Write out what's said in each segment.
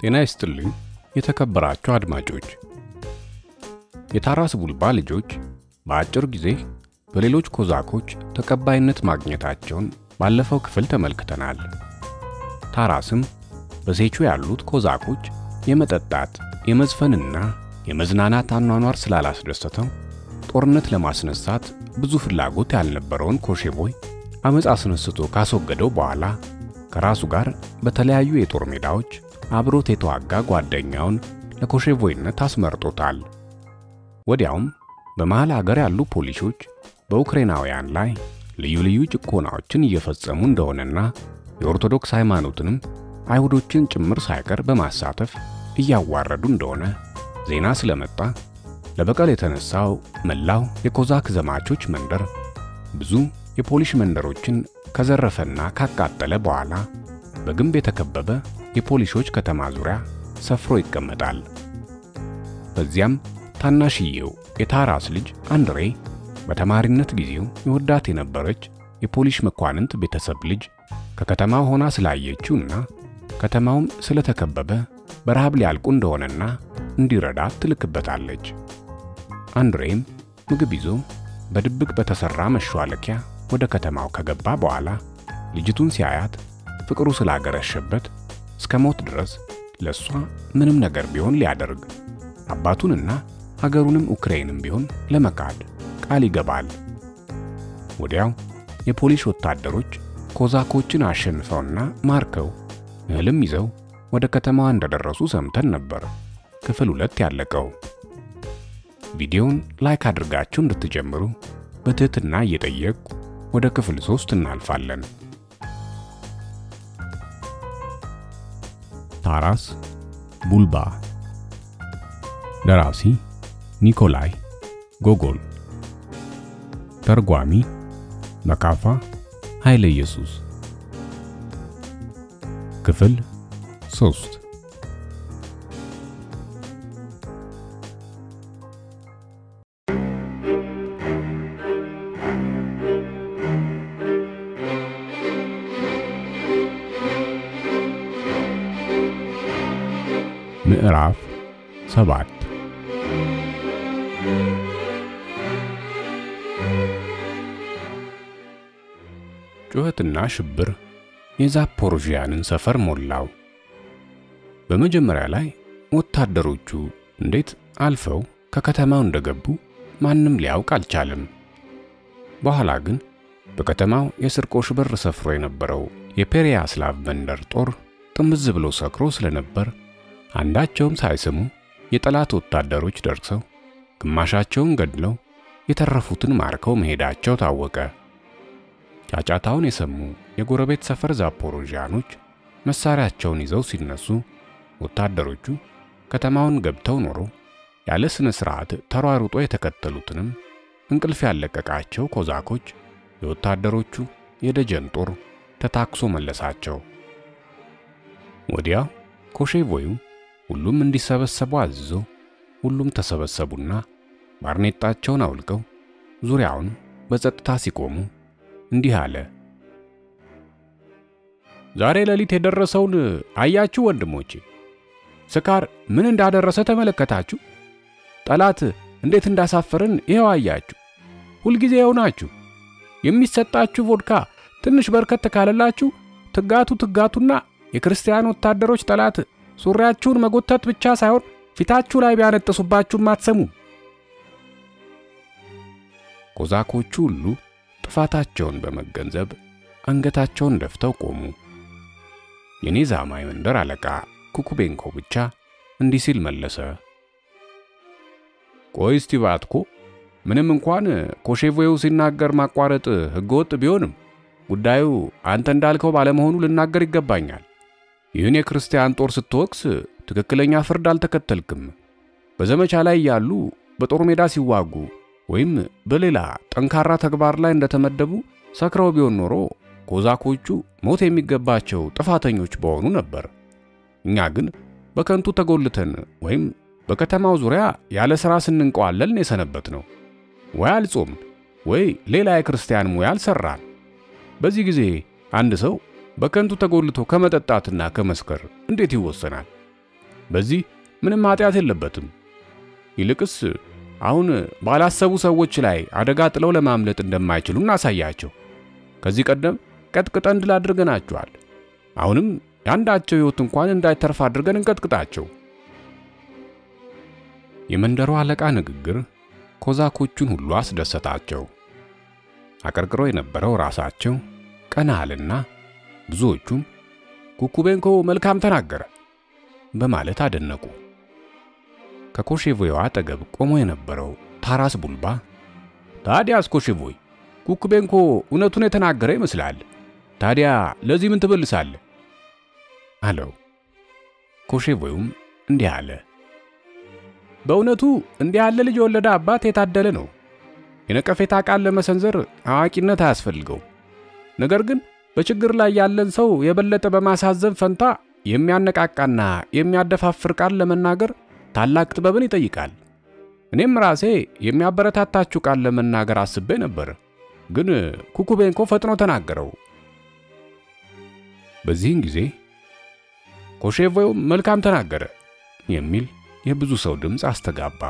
ጤና ይስጥልኝ የተከበራችሁ አድማጮች። የታራስ ቡልባ ልጆች በአጭር ጊዜ በሌሎች ኮዛኮች ተቀባይነት ማግኘታቸውን ባለፈው ክፍል ተመልክተናል። ታራስም በሴቹ ያሉት ኮዛኮች የመጠጣት የመዝፈንና የመዝናናት አኗኗር ስላላስደሰተው ጦርነት ለማስነሳት ብዙ ፍላጎት ያልነበረውን ኮሼቦይ አመፅ አስነስቶ ካስወገደው በኋላ ከራሱ ጋር በተለያዩ የጦር ሜዳዎች አብሮት የተዋጋ ጓደኛውን ለኮሼቮይነት አስመርጦታል። ወዲያውም በመሃል አገር ያሉ ፖሊሶች በኡክሬናውያን ላይ ልዩ ልዩ ጭቆናዎችን እየፈጸሙ እንደሆነና የኦርቶዶክስ ሃይማኖትንም አይሁዶችን ጭምር ሳይቀር በማሳተፍ እያዋረዱ እንደሆነ ዜና ስለመጣ ለበቀል የተነሳው መላው የኮዛክ ዘማቾች መንደር ብዙ የፖሊሽ መንደሮችን ከዘረፈና ካቃጠለ በኋላ በግንብ የተከበበ የፖሊሾች ከተማ ዙሪያ ሰፍሮ ይቀመጣል። በዚያም ታናሽየው የታራስ ልጅ አንድሬ በተማሪነት ጊዜው የወዳት የነበረች የፖሊሽ መኳንንት ቤተሰብ ልጅ ከከተማው ሆና ስላየችውና ከተማውም ስለተከበበ በረሃብ ሊያልቁ እንደሆነና እንዲረዳት ትልክበታለች። አንድሬም ምግብ ይዞ በድብቅ በተሰራ መሿለኪያ ወደ ከተማው ከገባ በኋላ ልጅቱን ሲያያት ፍቅሩ ስላገረሸበት እስከ ሞት ድረስ ለሷ ምንም ነገር ቢሆን ሊያደርግ አባቱንና ሀገሩንም ኡክሬንም ቢሆን ለመካድ ቃል ይገባል። ወዲያው የፖሊሽ ወታደሮች ኮዛኮችን አሸንፈውና ማርከው እህልም ይዘው ወደ ከተማዋ እንደደረሱ ሰምተን ነበር ክፍል ሁለት ያለቀው። ቪዲዮውን ላይክ አድርጋችሁ እንድትጀምሩ በትህትና እየጠየቅኩ ወደ ክፍል ሶስት እናልፋለን። ታራስ ቡልባ ደራሲ ኒኮላይ ጎጎል ተርጓሚ መካፋ ኃይለ ኢየሱስ ክፍል ሶስት ምዕራፍ ሰባት ጩኸትና ሽብር የዛፖሮዥያንን ሰፈር ሞላው። በመጀመሪያ ላይ ወታደሮቹ እንዴት አልፈው ከከተማው እንደገቡ ማንም ሊያውቅ አልቻለም። በኋላ ግን በከተማው የስርቆሽ በር ሰፍሮ የነበረው የፔሪያስላቭ መንደር ጦር ጥምዝ ብሎ ሰክሮ ስለነበር አንዳቸውም ሳይስሙ የጠላት ወታደሮች ደርሰው ግማሻቸውን ገድለው የተረፉትን ማርከው መሄዳቸው ታወቀ። ጫጫታውን የሰሙ የጎረቤት ሰፈር ዛፖሮዣኖች መሳሪያቸውን ይዘው ሲነሱ ወታደሮቹ ከተማውን ገብተው ኖሮ ያለ ስነ ስርዓት ተሯሩጦ የተከተሉትንም እንቅልፍ ያለቀቃቸው ኮዛኮች የወታደሮቹ የደጀን ጦር ተታክሶ መለሳቸው። ወዲያው ኮሼቮዩ ሁሉም እንዲሰበሰቡ አዝዞ ሁሉም ተሰበሰቡና ባርኔጣቸውን አውልቀው ዙሪያውን በጸጥታ ሲቆሙ እንዲህ አለ። ዛሬ ሌሊት የደረሰውን አያችሁ ወንድሞቼ? ስካር ምን እንዳደረሰ ተመለከታችሁ? ጠላት እንዴት እንዳሳፈርን ይኸው አያችሁ። ሁልጊዜ ይኸው ናችሁ። የሚሰጣችሁ ቮድካ ትንሽ በርከት ካለላችሁ ትጋቱ ትጋቱና የክርስቲያን ወታደሮች ጠላት ሱሪያችሁን መጎተት ብቻ ሳይሆን ፊታችሁ ላይ ቢያነጥሱባችሁም አትሰሙም። ኮዛኮቹ ሁሉ ጥፋታቸውን በመገንዘብ አንገታቸውን ደፍተው ቆሙ። የኔዛማይ መንደር አለቃ ኩኩቤንኮ ብቻ እንዲህ ሲል መለሰ። ቆይ እስቲ ባትኮ፣ ምንም እንኳን ኮሼቮው ሲናገር ማቋረጥ ሕገወጥ ቢሆንም ጉዳዩ አንተ እንዳልከው ባለመሆኑ ልናገር ይገባኛል። ይህን የክርስቲያን ጦር ስትወቅስ ትክክለኛ ፍርድ አልተከተልክም። በዘመቻ ላይ ያሉ በጦር ሜዳ ሲዋጉ ወይም በሌላ ጠንካራ ተግባር ላይ እንደተመደቡ ሰክረው ቢሆን ኖሮ ኮዛኮቹ ሞት የሚገባቸው ጥፋተኞች በሆኑ ነበር። እኛ ግን በከንቱ ተጎልተን ወይም በከተማው ዙሪያ ያለ ሥራ ስንንቀዋለልን የሰነበት ነው። ወይ አልጾምን ወይ ሌላ የክርስቲያን ሙያ አልሰራን። በዚህ ጊዜ አንድ ሰው በከንቱ ተጎልቶ ከመጠጣትና ከመስከር እንዴት ይወሰናል? በዚህ ምንም ኃጢአት የለበትም። ይልቅስ አሁን ባላሰቡ ሰዎች ላይ አደጋ ጥለው ለማምለጥ እንደማይችሉ እናሳያቸው። ከዚህ ቀደም ቀጥቅጠን ድል አድርገናቸዋል። አሁንም የአንዳቸው ሕይወት እንኳን እንዳይተርፍ አድርገን እንቀጥቅጣቸው። የመንደሩ አለቃ ንግግር ኮዛኮቹን ሁሉ አስደሰታቸው። አቀርቅሮ የነበረው ራሳቸው ቀና አለና ብዙዎቹም ኩኩቤንኮ መልካም ተናገረ በማለት አደነቁ። ከኮሼቮይዋ አጠገብ ቆሞ የነበረው ታራስ ቡልባ ታዲያስ ኮሼቮይ ኩኩቤንኮ እውነቱን የተናገረ ይመስላል። ታዲያ ለዚህ ምን ትበልሳለህ? አለው። ኮሼቮዩም እንዲህ አለ። በእውነቱ እንዲህ ያለ ልጅ የወለደ አባት የታደለ ነው። የነቀፌታ ቃል ለመሰንዘር አዋቂነት አያስፈልገው። ነገር ግን በችግር ላይ ያለን ሰው የበለጠ በማሳዘን ፈንታ የሚያነቃቃና የሚያደፋፍር ቃል ለመናገር ታላቅ ጥበብን ይጠይቃል። እኔም ራሴ የሚያበረታታችሁ ቃል ለመናገር አስቤ ነበር፣ ግን ኩኩቤንኮ ፈጥኖ ተናገረው። በዚህን ጊዜ ኮሼቮዩም መልካም ተናገረ የሚል የብዙ ሰው ድምፅ አስተጋባ።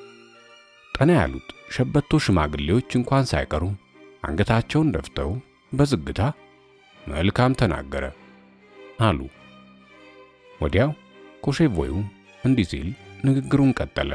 ጠና ያሉት ሸበቶ ሽማግሌዎች እንኳን ሳይቀሩ አንገታቸውን ደፍተው በዝግታ መልካም ተናገረ አሉ። ወዲያው ኮሼቮዩ እንዲህ ሲል ንግግሩን ቀጠለ።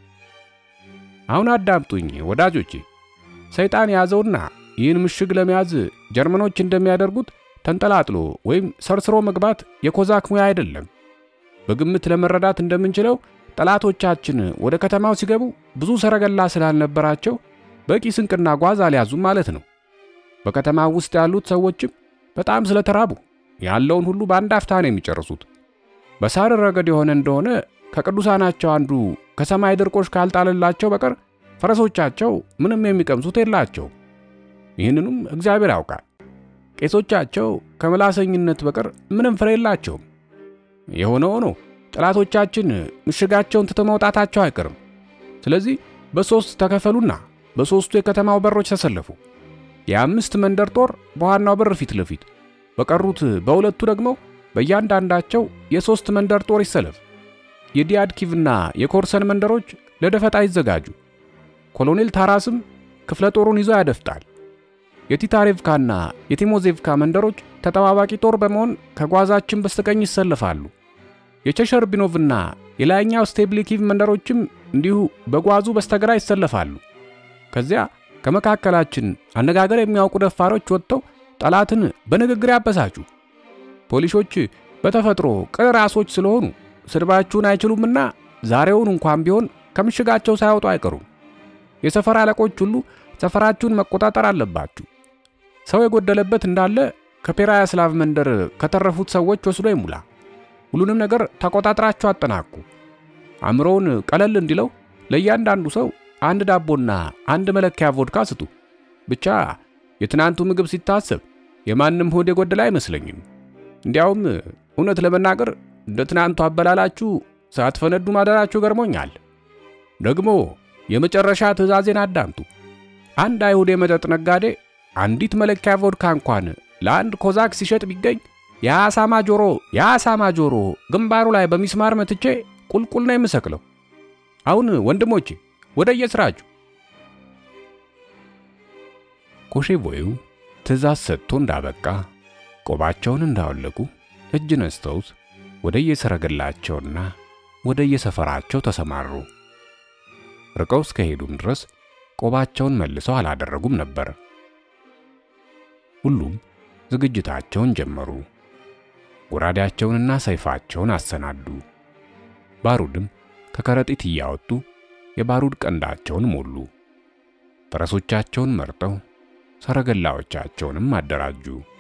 አሁን አዳምጡኝ ወዳጆቼ። ሰይጣን የያዘውና ይህን ምሽግ ለመያዝ ጀርመኖች እንደሚያደርጉት ተንጠላጥሎ ወይም ሰርስሮ መግባት የኮዛክ ሙያ አይደለም። በግምት ለመረዳት እንደምንችለው ጠላቶቻችን ወደ ከተማው ሲገቡ ብዙ ሰረገላ ስላልነበራቸው በቂ ስንቅና ጓዝ አልያዙም ማለት ነው። በከተማው ውስጥ ያሉት ሰዎችም በጣም ስለተራቡ ያለውን ሁሉ በአንድ አፍታ ነው የሚጨርሱት። በሳር ረገድ የሆነ እንደሆነ ከቅዱሳናቸው አንዱ ከሰማይ ድርቆሽ ካልጣለላቸው በቀር ፈረሶቻቸው ምንም የሚቀምሱት የላቸው። ይህንንም እግዚአብሔር ያውቃል። ቄሶቻቸው ከመላሰኝነት በቀር ምንም ፍሬ የላቸውም። የሆነ ሆኖ ጠላቶቻችን ምሽጋቸውን ትተው መውጣታቸው አይቀርም። ስለዚህ በሦስት ተከፈሉና በሦስቱ የከተማው በሮች ተሰለፉ። የአምስት መንደር ጦር በዋናው በር ፊት ለፊት፣ በቀሩት በሁለቱ ደግሞ በእያንዳንዳቸው የሦስት መንደር ጦር ይሰለፍ። የዲያድኪቭና የኮርሰን መንደሮች ለደፈጣ ይዘጋጁ። ኮሎኔል ታራስም ክፍለ ጦሩን ይዞ ያደፍጣል። የቲታሬቭካና የቲሞዜቭካ መንደሮች ተጠባባቂ ጦር በመሆን ከጓዛችን በስተቀኝ ይሰለፋሉ። የቸሸርቢኖቭና የላይኛው ስቴብሊኪቭ መንደሮችም እንዲሁ በጓዙ በስተግራ ይሰለፋሉ። ከዚያ ከመካከላችን አነጋገር የሚያውቁ ደፋሮች ወጥተው ጠላትን በንግግር ያበሳጩ። ፖሊሶች በተፈጥሮ ቅን ራሶች ስለሆኑ ስድባችሁን አይችሉምና ዛሬውን እንኳን ቢሆን ከምሽጋቸው ሳይወጡ አይቀሩም። የሰፈር አለቆች ሁሉ ሰፈራችሁን መቆጣጠር አለባችሁ። ሰው የጎደለበት እንዳለ ከፔራያስላቭ መንደር ከተረፉት ሰዎች ወስዶ ይሙላ። ሁሉንም ነገር ተቆጣጥራችሁ አጠናቁ። አእምሮውን ቀለል እንዲለው ለእያንዳንዱ ሰው አንድ ዳቦና አንድ መለኪያ ቮድካ ስጡ። ብቻ የትናንቱ ምግብ ሲታሰብ የማንም ሆድ የጎደለ አይመስለኝም። እንዲያውም እውነት ለመናገር እንደ ትናንቱ አበላላችሁ ሳትፈነዱ ማደራችሁ ገርሞኛል። ደግሞ የመጨረሻ ትዕዛዜን አዳምጡ። አንድ አይሁድ የመጠጥ ነጋዴ አንዲት መለኪያ ቮድካ እንኳን ለአንድ ኮዛክ ሲሸጥ ቢገኝ የአሳማ ጆሮ የአሳማ ጆሮ ግንባሩ ላይ በሚስማር መትቼ ቁልቁል ነው የምሰቅለው። አሁን ወንድሞቼ ወደ የስራችሁ። ኮሼቮዩ ትዕዛዝ ሰጥቶ እንዳበቃ ቆባቸውን እንዳወለቁ እጅ ነስተውት ወደ የሰረገላቸውና ወደ የሰፈራቸው ተሰማሩ። ርቀው እስከሄዱም ድረስ ቆባቸውን መልሰው አላደረጉም ነበር። ሁሉም ዝግጅታቸውን ጀመሩ። ጎራዴያቸውንና ሰይፋቸውን አሰናዱ። ባሩድም ከከረጢት እያወጡ የባሩድ ቀንዳቸውን ሞሉ። ፈረሶቻቸውን መርጠው ሰረገላዎቻቸውንም አደራጁ።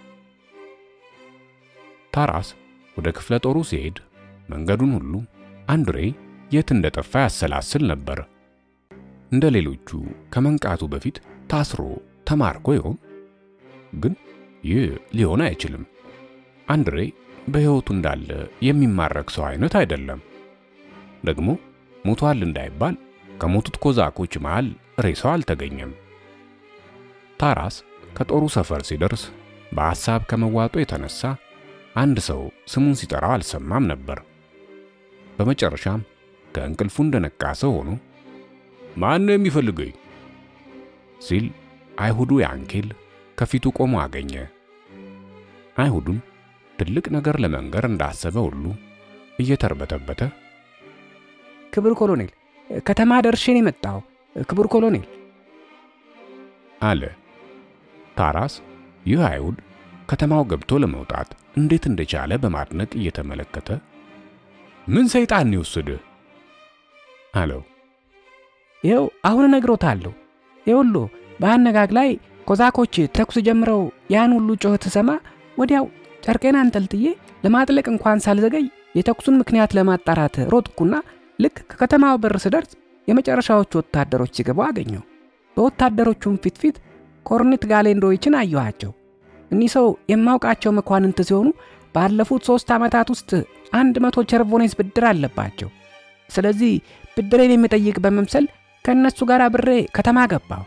ታራስ ወደ ክፍለ ጦሩ ሲሄድ መንገዱን ሁሉ አንድሬ የት እንደጠፋ ያሰላስል ነበር። እንደ ሌሎቹ ከመንቃቱ በፊት ታስሮ ተማርኮ ይሆን? ግን ይህ ሊሆን አይችልም። አንድሬ በሕይወቱ እንዳለ የሚማረክ ሰው አይነት አይደለም። ደግሞ ሞቷል እንዳይባል ከሞቱት ኮዛኮች መሃል ሬሳው አልተገኘም። ታራስ ከጦሩ ሰፈር ሲደርስ በሐሳብ ከመዋጡ የተነሳ አንድ ሰው ስሙን ሲጠራው አልሰማም ነበር። በመጨረሻም ከእንቅልፉ እንደነቃ ሰው ሆኖ ማን ነው የሚፈልገኝ ሲል አይሁዱ ያንኬል ከፊቱ ቆሞ አገኘ። አይሁዱም ትልቅ ነገር ለመንገር እንዳሰበ ሁሉ እየተርበተበተ ክቡር ኮሎኔል፣ ከተማ ደርሼ ነው የመጣው። ክቡር ኮሎኔል አለ። ታራስ ይህ አይሁድ ከተማው ገብቶ ለመውጣት እንዴት እንደቻለ በማድነቅ እየተመለከተ ምን ሰይጣን ይወስድህ አለው። ይኸው አሁን እነግሮታለሁ። ይኸውልዎ በአነጋግ ላይ ኮዛኮች ተኩስ ጀምረው ያን ሁሉ ጩኸት ስሰማ ወዲያው ጨርቄን አንጠልጥዬ ለማጥለቅ እንኳን ሳልዘገይ የተኩሱን ምክንያት ለማጣራት ሮጥኩና ልክ ከከተማው በር ስደርስ የመጨረሻዎቹ ወታደሮች ሲገቡ አገኘው። በወታደሮቹም ፊት ፊት ኮርኔት ጋሌንዶይችን አየኋቸው። እኒህ ሰው የማውቃቸው መኳንንት ሲሆኑ ባለፉት ሦስት ዓመታት ውስጥ አንድ መቶ ቸርቮኔስ ብድር አለባቸው። ስለዚህ ብድሬን የሚጠይቅ በመምሰል ከእነሱ ጋር አብሬ ከተማ ገባሁ።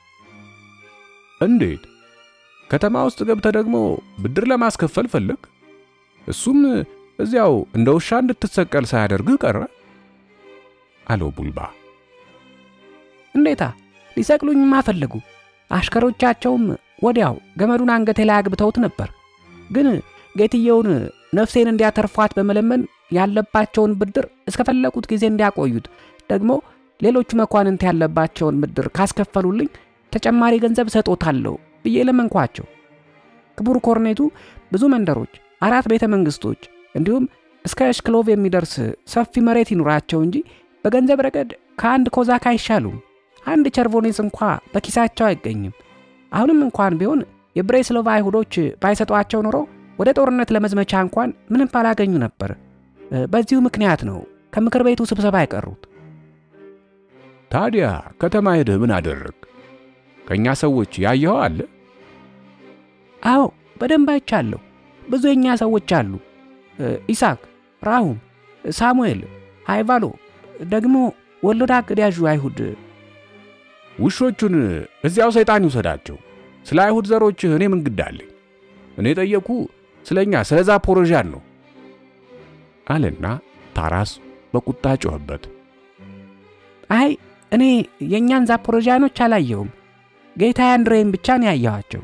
እንዴት ከተማ ውስጥ ገብተ ደግሞ ብድር ለማስከፈል ፈለግ? እሱም እዚያው እንደ ውሻ እንድትሰቀል ሳያደርግህ ቀረ አለው ቡልባ። እንዴታ ሊሰቅሉኝማ ፈለጉ። አሽከሮቻቸውም ወዲያው ገመዱን አንገቴ ላይ አግብተውት ነበር። ግን ጌትየውን ነፍሴን እንዲያተርፏት በመለመን ያለባቸውን ብድር እስከፈለጉት ጊዜ እንዲያቆዩት ደግሞ ሌሎቹ መኳንንት ያለባቸውን ብድር ካስከፈሉልኝ ተጨማሪ ገንዘብ እሰጦታለሁ ብዬ ለመንኳቸው። ክቡር ኮርኔቱ ብዙ መንደሮች፣ አራት ቤተ መንግሥቶች እንዲሁም እስከ እሽክሎቭ የሚደርስ ሰፊ መሬት ይኑራቸው እንጂ በገንዘብ ረገድ ከአንድ ኮዛክ አይሻሉም። አንድ ቸርቮኔስ እንኳ በኪሳቸው አይገኝም። አሁንም እንኳን ቢሆን የብሬስሎቭ አይሁዶች ባይሰጧቸው ኖሮ ወደ ጦርነት ለመዝመቻ እንኳን ምንም ባላገኙ ነበር። በዚሁ ምክንያት ነው ከምክር ቤቱ ስብሰባ የቀሩት። ታዲያ ከተማ ሄደህ ምን አደረግ? ከእኛ ሰዎች ያየኸው አለ? አዎ በደንብ አይቻለሁ። ብዙ የእኛ ሰዎች አሉ። ኢሳክ፣ ራሁም፣ ሳሙኤል፣ ሃይቫሎ ደግሞ ወሎዳ አገዳዡ አይሁድ ውሾቹን እዚያው ሰይጣን ይውሰዳቸው። ስለ አይሁድ ዘሮች እኔ ምን ግድ አለኝ? እኔ ጠየቁ ስለኛ ስለ ዛፖሮዣን ነው አለና ታራስ በቁጣ ጮኸበት። አይ እኔ የእኛን ዛፖሮዣኖች አላየሁም። ጌታ አንድሬን ብቻ ነው ያየኋቸው።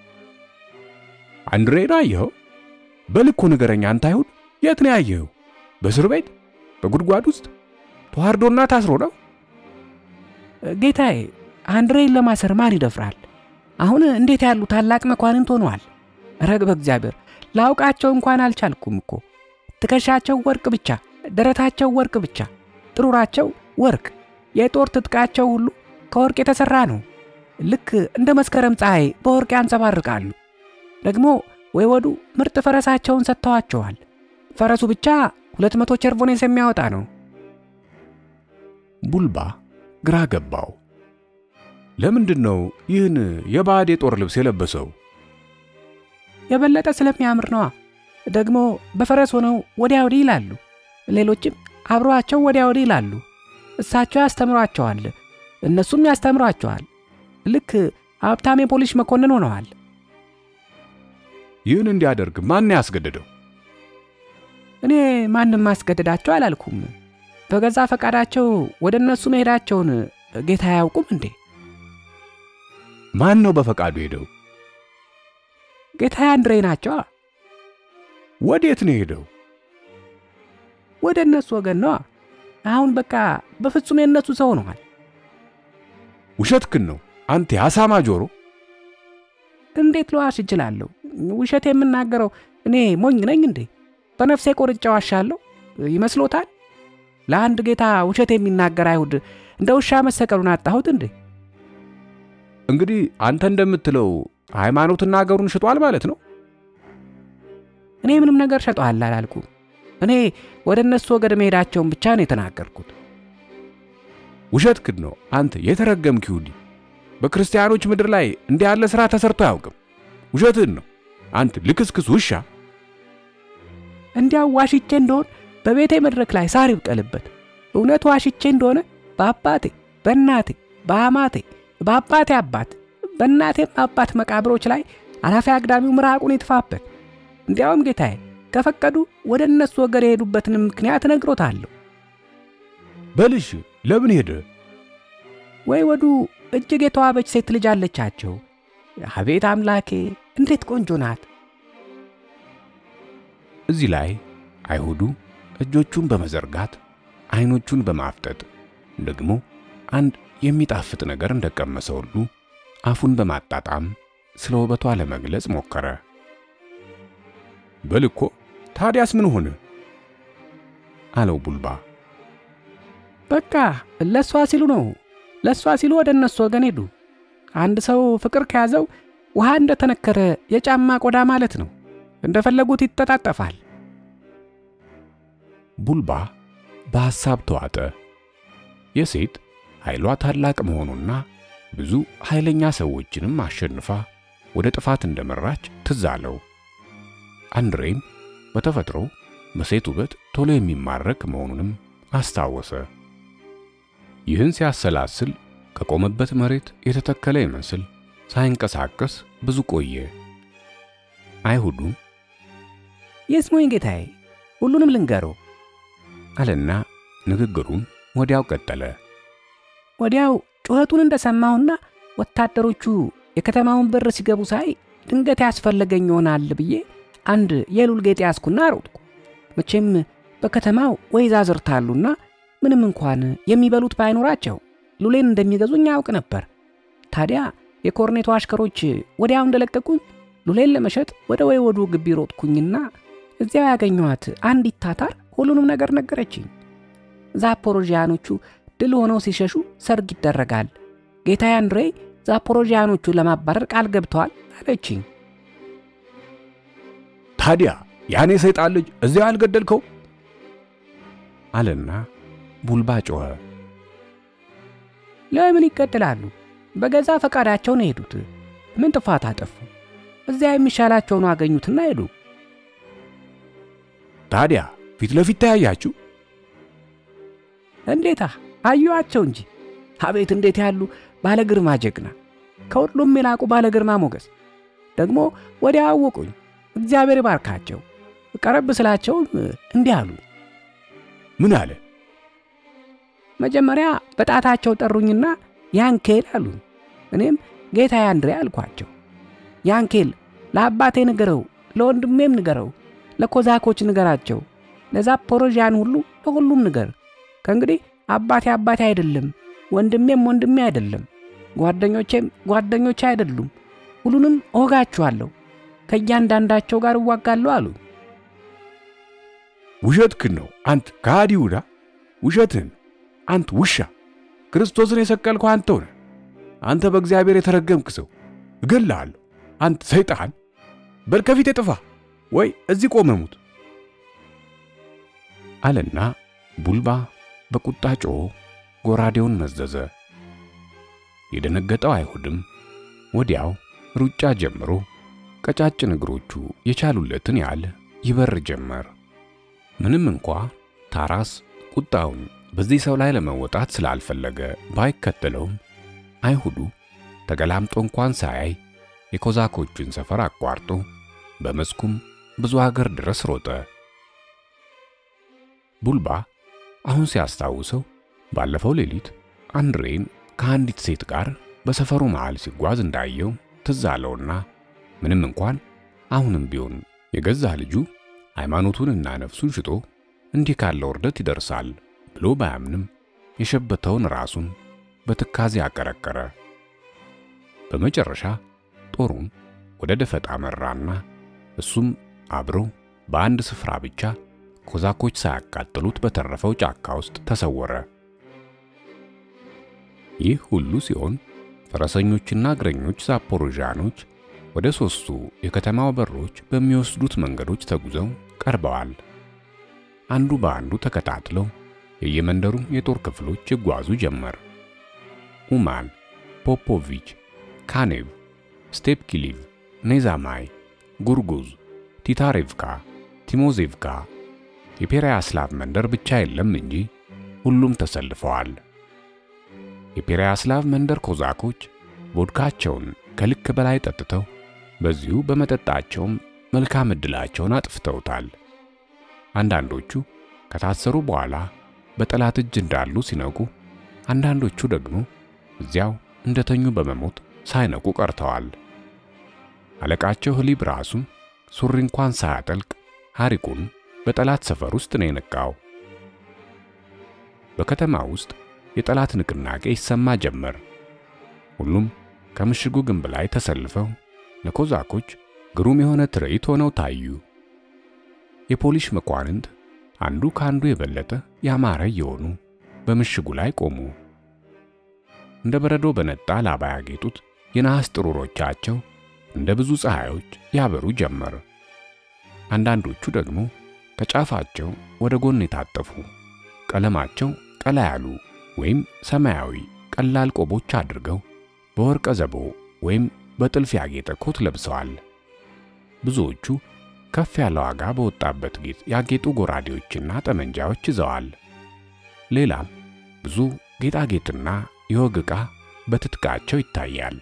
አንድሬን አየኸው? በልኩ ንገረኝ። አንተ አይሁድ የት ነው ያየኸው? በእስር ቤት? በጉድጓድ ውስጥ ተዋርዶና ታስሮ ነው? ጌታዬ አንድሬን ለማሰር ማን ይደፍራል? አሁን እንዴት ያሉ ታላቅ መኳንንት ሆነዋል። ረግ በእግዚአብሔር ላውቃቸው እንኳን አልቻልኩም እኮ። ትከሻቸው ወርቅ ብቻ፣ ደረታቸው ወርቅ ብቻ፣ ጥሩራቸው ወርቅ፣ የጦር ትጥቃቸው ሁሉ ከወርቅ የተሠራ ነው። ልክ እንደ መስከረም ፀሐይ በወርቅ ያንጸባርቃሉ። ደግሞ ወይወዱ ምርጥ ፈረሳቸውን ሰጥተዋቸዋል። ፈረሱ ብቻ ሁለት መቶ ቸርቮኔስ የሚያወጣ ነው። ቡልባ ግራ ገባው። ለምንድን ነው ይህን የባዕድ የጦር ልብስ የለበሰው? የበለጠ ስለሚያምር ነዋ። ደግሞ በፈረስ ሆነው ወዲያ ወዲህ ይላሉ። ሌሎችም አብረዋቸው ወዲያ ወዲህ ይላሉ። እሳቸው ያስተምሯቸዋል፣ እነሱም ያስተምሯቸዋል። ልክ ሀብታም የፖሊስ መኮንን ሆነዋል። ይህን እንዲያደርግ ማን ያስገደደው? እኔ ማንም ማስገደዳቸው አላልኩም። በገዛ ፈቃዳቸው ወደ እነሱ መሄዳቸውን ጌታ አያውቁም እንዴ? ማን ነው በፈቃዱ ሄደው? ጌታ አንድሬ ናቸዋ። ወዴት ነው ሄደው? ወደ እነሱ ወገን ነዋ። አሁን በቃ በፍጹም የእነሱ ሰው ሆነዋል። ውሸትክን ነው አንተ የአሳማ ጆሮ። እንዴት ልዋሽ እችላለሁ? ውሸት የምናገረው እኔ ሞኝ ነኝ እንዴ? በነፍሴ ቆርጬ ዋሻለሁ ይመስሎታል? ለአንድ ጌታ ውሸት የሚናገር አይሁድ እንደ ውሻ መሰቀሉን አጣሁት እንዴ? እንግዲህ አንተ እንደምትለው ሃይማኖትና አገሩን ሽጧል ማለት ነው። እኔ ምንም ነገር ሸጠዋል አላልኩም። እኔ ወደ እነሱ ወገድ መሄዳቸውን ብቻ ነው የተናገርኩት። ውሸትክን ነው አንተ የተረገምክ ይሁዲ። በክርስቲያኖች ምድር ላይ እንዲህ ያለ ሥራ ተሰርቶ አያውቅም። ውሸትህን ነው አንተ ልክስክስ ውሻ። እንዲያው ዋሽቼ እንደሆን በቤቴ መድረክ ላይ ሳር ይብቀልበት። እውነት ዋሽቼ እንደሆነ በአባቴ በእናቴ በአማቴ በአባቴ አባት በእናቴም አባት መቃብሮች ላይ አላፊ አግዳሚው ምራቁን ይትፋበት። እንዲያውም ጌታዬ ከፈቀዱ ወደ እነሱ ወገድ የሄዱበትን ምክንያት እነግሮታለሁ። በልሽ ለምን ሄደ? ወይ ወዱ እጅግ የተዋበች ሴት ልጅ አለቻቸው። አቤት አምላኬ እንዴት ቆንጆ ናት! እዚህ ላይ አይሁዱ እጆቹን በመዘርጋት አይኖቹን በማፍጠጥ ደግሞ አንድ የሚጣፍጥ ነገር እንደቀመሰ ሁሉ አፉን በማጣጣም ስለ ውበቷ ለመግለጽ ሞከረ። በልኮ ታዲያስ ምን ሆነ? አለው ቡልባ። በቃ ለእሷ ሲሉ ነው፣ ለእሷ ሲሉ ወደ እነሱ ወገን ሄዱ። አንድ ሰው ፍቅር ከያዘው ውሃ እንደተነከረ የጫማ ቆዳ ማለት ነው። እንደፈለጉት ይተጣጠፋል። ቡልባ በሐሳብ ተዋጠ። የሴት ኃይሏ ታላቅ መሆኑና ብዙ ኃይለኛ ሰዎችንም አሸንፋ ወደ ጥፋት እንደመራች ትዝ አለው። አንድሬም በተፈጥሮ በሴት ውበት ቶሎ የሚማረክ መሆኑንም አስታወሰ። ይህን ሲያሰላስል ከቆመበት መሬት የተተከለ ይመስል ሳይንቀሳቀስ ብዙ ቆየ። አይሁዱ ይስሙኝ ጌታዬ፣ ሁሉንም ልንገረው አለና ንግግሩን ወዲያው ቀጠለ። ወዲያው ጩኸቱን እንደሰማሁና ወታደሮቹ የከተማውን በር ሲገቡ ሳይ ድንገት ያስፈለገኝ ይሆናል ብዬ አንድ የሉል ጌጥ ያዝኩና ሮጥኩ። መቼም በከተማው ወይዛዝርት አሉና ምንም እንኳን የሚበሉት ባይኖራቸው ሉሌን እንደሚገዙኝ ያውቅ ነበር። ታዲያ የኮርኔቶ አሽከሮች ወዲያው እንደለቀቁኝ ሉሌን ለመሸጥ ወደ ወይወዱ ግቢ ሮጥኩኝና እዚያው ያገኘኋት አንዲት ታታር ሁሉንም ነገር ነገረችኝ። ዛፖሮዥያኖቹ ድል ሆነው ሲሸሹ ሰርግ ይደረጋል። ጌታዬ አንድሬ ዛፖሮዥያኖቹን ለማባረር ቃል ገብተዋል አለችኝ። ታዲያ ያኔ ሰይጣን ልጅ እዚያው አልገደልከው? አለና ቡልባ ጮኸ። ለምን ይገድላሉ? በገዛ ፈቃዳቸው ነው የሄዱት። ምን ጥፋት አጠፉ? እዚያ የሚሻላቸውን አገኙትና ሄዱ። ታዲያ ፊት ለፊት ተያያችሁ? እንዴታ አየኋቸው እንጂ። አቤት እንዴት ያሉ ባለ ግርማ ጀግና! ከሁሉም የላቁ ባለ ግርማ ሞገስ። ደግሞ ወዲያ አወቁኝ። እግዚአብሔር ይባርካቸው። ቀረብ ስላቸውም እንዲህ አሉ። ምን አለ? መጀመሪያ በጣታቸው ጠሩኝና ያንኬል አሉ። እኔም ጌታዬ አንድሬ አልኳቸው። ያንኬል ለአባቴ ንገረው፣ ለወንድሜም ንገረው፣ ለኮዛኮች ንገራቸው፣ ለዛፖሮዣን ሁሉ ለሁሉም ንገር። ከእንግዲህ አባቴ አባቴ አይደለም፣ ወንድሜም ወንድሜ አይደለም፣ ጓደኞቼም ጓደኞቼ አይደሉም። ሁሉንም እወጋችኋለሁ፣ ከእያንዳንዳቸው ጋር እዋጋለሁ አሉ። ውሸትክን ነው አንት ከሃዲ ይሁዳ፣ ውሸትህን አንት ውሻ! ክርስቶስን የሰቀልከው አንተው ነህ። አንተ በእግዚአብሔር የተረገምክ ሰው እገልሃለሁ። አንተ ሰይጣን፣ በል ከፊቴ ጥፋ፣ ወይ እዚህ ቆመህ ሙት አለና ቡልባ በቁጣ ጮኾ ጎራዴውን መዘዘ። የደነገጠው አይሁድም ወዲያው ሩጫ ጀምሮ ቀጫጭን እግሮቹ የቻሉለትን ያህል ይበር ጀመር። ምንም እንኳ ታራስ ቁጣውን በዚህ ሰው ላይ ለመወጣት ስላልፈለገ ባይከተለውም አይሁዱ ተገላምጦ እንኳን ሳያይ የኮዛኮቹን ሰፈር አቋርጦ በመስኩም ብዙ አገር ድረስ ሮጠ። ቡልባ አሁን ሲያስታውሰው ባለፈው ሌሊት አንድሬን ከአንዲት ሴት ጋር በሰፈሩ መሃል ሲጓዝ እንዳየው ትዝ አለውና ምንም እንኳን አሁንም ቢሆን የገዛ ልጁ ሃይማኖቱንና ነፍሱን ሽጦ እንዲህ ካለ ውርደት ይደርሳል ብሎ ባያምንም የሸበተውን ራሱን በትካዜ አቀረቀረ። በመጨረሻ ጦሩን ወደ ደፈጣ መራና እሱም አብሮ በአንድ ስፍራ ብቻ ኮዛኮች ሳያቃጥሉት በተረፈው ጫካ ውስጥ ተሰወረ። ይህ ሁሉ ሲሆን ፈረሰኞችና እግረኞች ዛፖሮዣኖች ወደ ሦስቱ የከተማው በሮች በሚወስዱት መንገዶች ተጉዘው ቀርበዋል። አንዱ በአንዱ ተከታትለው የየመንደሩ የጦር ክፍሎች ይጓዙ ጀመር። ኡማን፣ ፖፖቪች፣ ካኔቭ፣ ስቴፕኪሊቭ፣ ኔዛማይ፣ ጉርጉዝ፣ ቲታሬቭካ፣ ቲሞዜቭካ የፔሪያስላቭ መንደር ብቻ የለም እንጂ ሁሉም ተሰልፈዋል። የፔሪያስላቭ መንደር ኮዛኮች ቮድካቸውን ከልክ በላይ ጠጥተው በዚሁ በመጠጣቸውም መልካም ዕድላቸውን አጥፍተውታል። አንዳንዶቹ ከታሰሩ በኋላ በጠላት እጅ እንዳሉ ሲነቁ፣ አንዳንዶቹ ደግሞ እዚያው እንደተኙ በመሞት ሳይነቁ ቀርተዋል። አለቃቸው ህሊብ ራሱ ሱሪ እንኳን ሳያጠልቅ ሐሪቁን በጠላት ሰፈር ውስጥ ነው የነቃው። በከተማ ውስጥ የጠላት ንቅናቄ ይሰማ ጀመር። ሁሉም ከምሽጉ ግንብ ላይ ተሰልፈው ለኮዛኮች ግሩም የሆነ ትርኢት ሆነው ታዩ። የፖሊስ መኳንንት አንዱ ከአንዱ የበለጠ ያማረ እየሆኑ በምሽጉ ላይ ቆሙ። እንደ በረዶ በነጣ ላባ ያጌጡት የነሐስ ጥሩሮቻቸው እንደ ብዙ ፀሐዮች ያበሩ ጀመር። አንዳንዶቹ ደግሞ ከጫፋቸው ወደ ጎን የታጠፉ ቀለማቸው ቀላ ያሉ ወይም ሰማያዊ ቀላል ቆቦች አድርገው በወርቀ ዘቦ ወይም በጥልፍ ያጌጠ ኮት ለብሰዋል። ብዙዎቹ ከፍ ያለ ዋጋ በወጣበት ጌጥ ያጌጡ ጎራዴዎችና ጠመንጃዎች ይዘዋል። ሌላም ብዙ ጌጣጌጥና የወግ ዕቃ በትጥቃቸው ይታያል።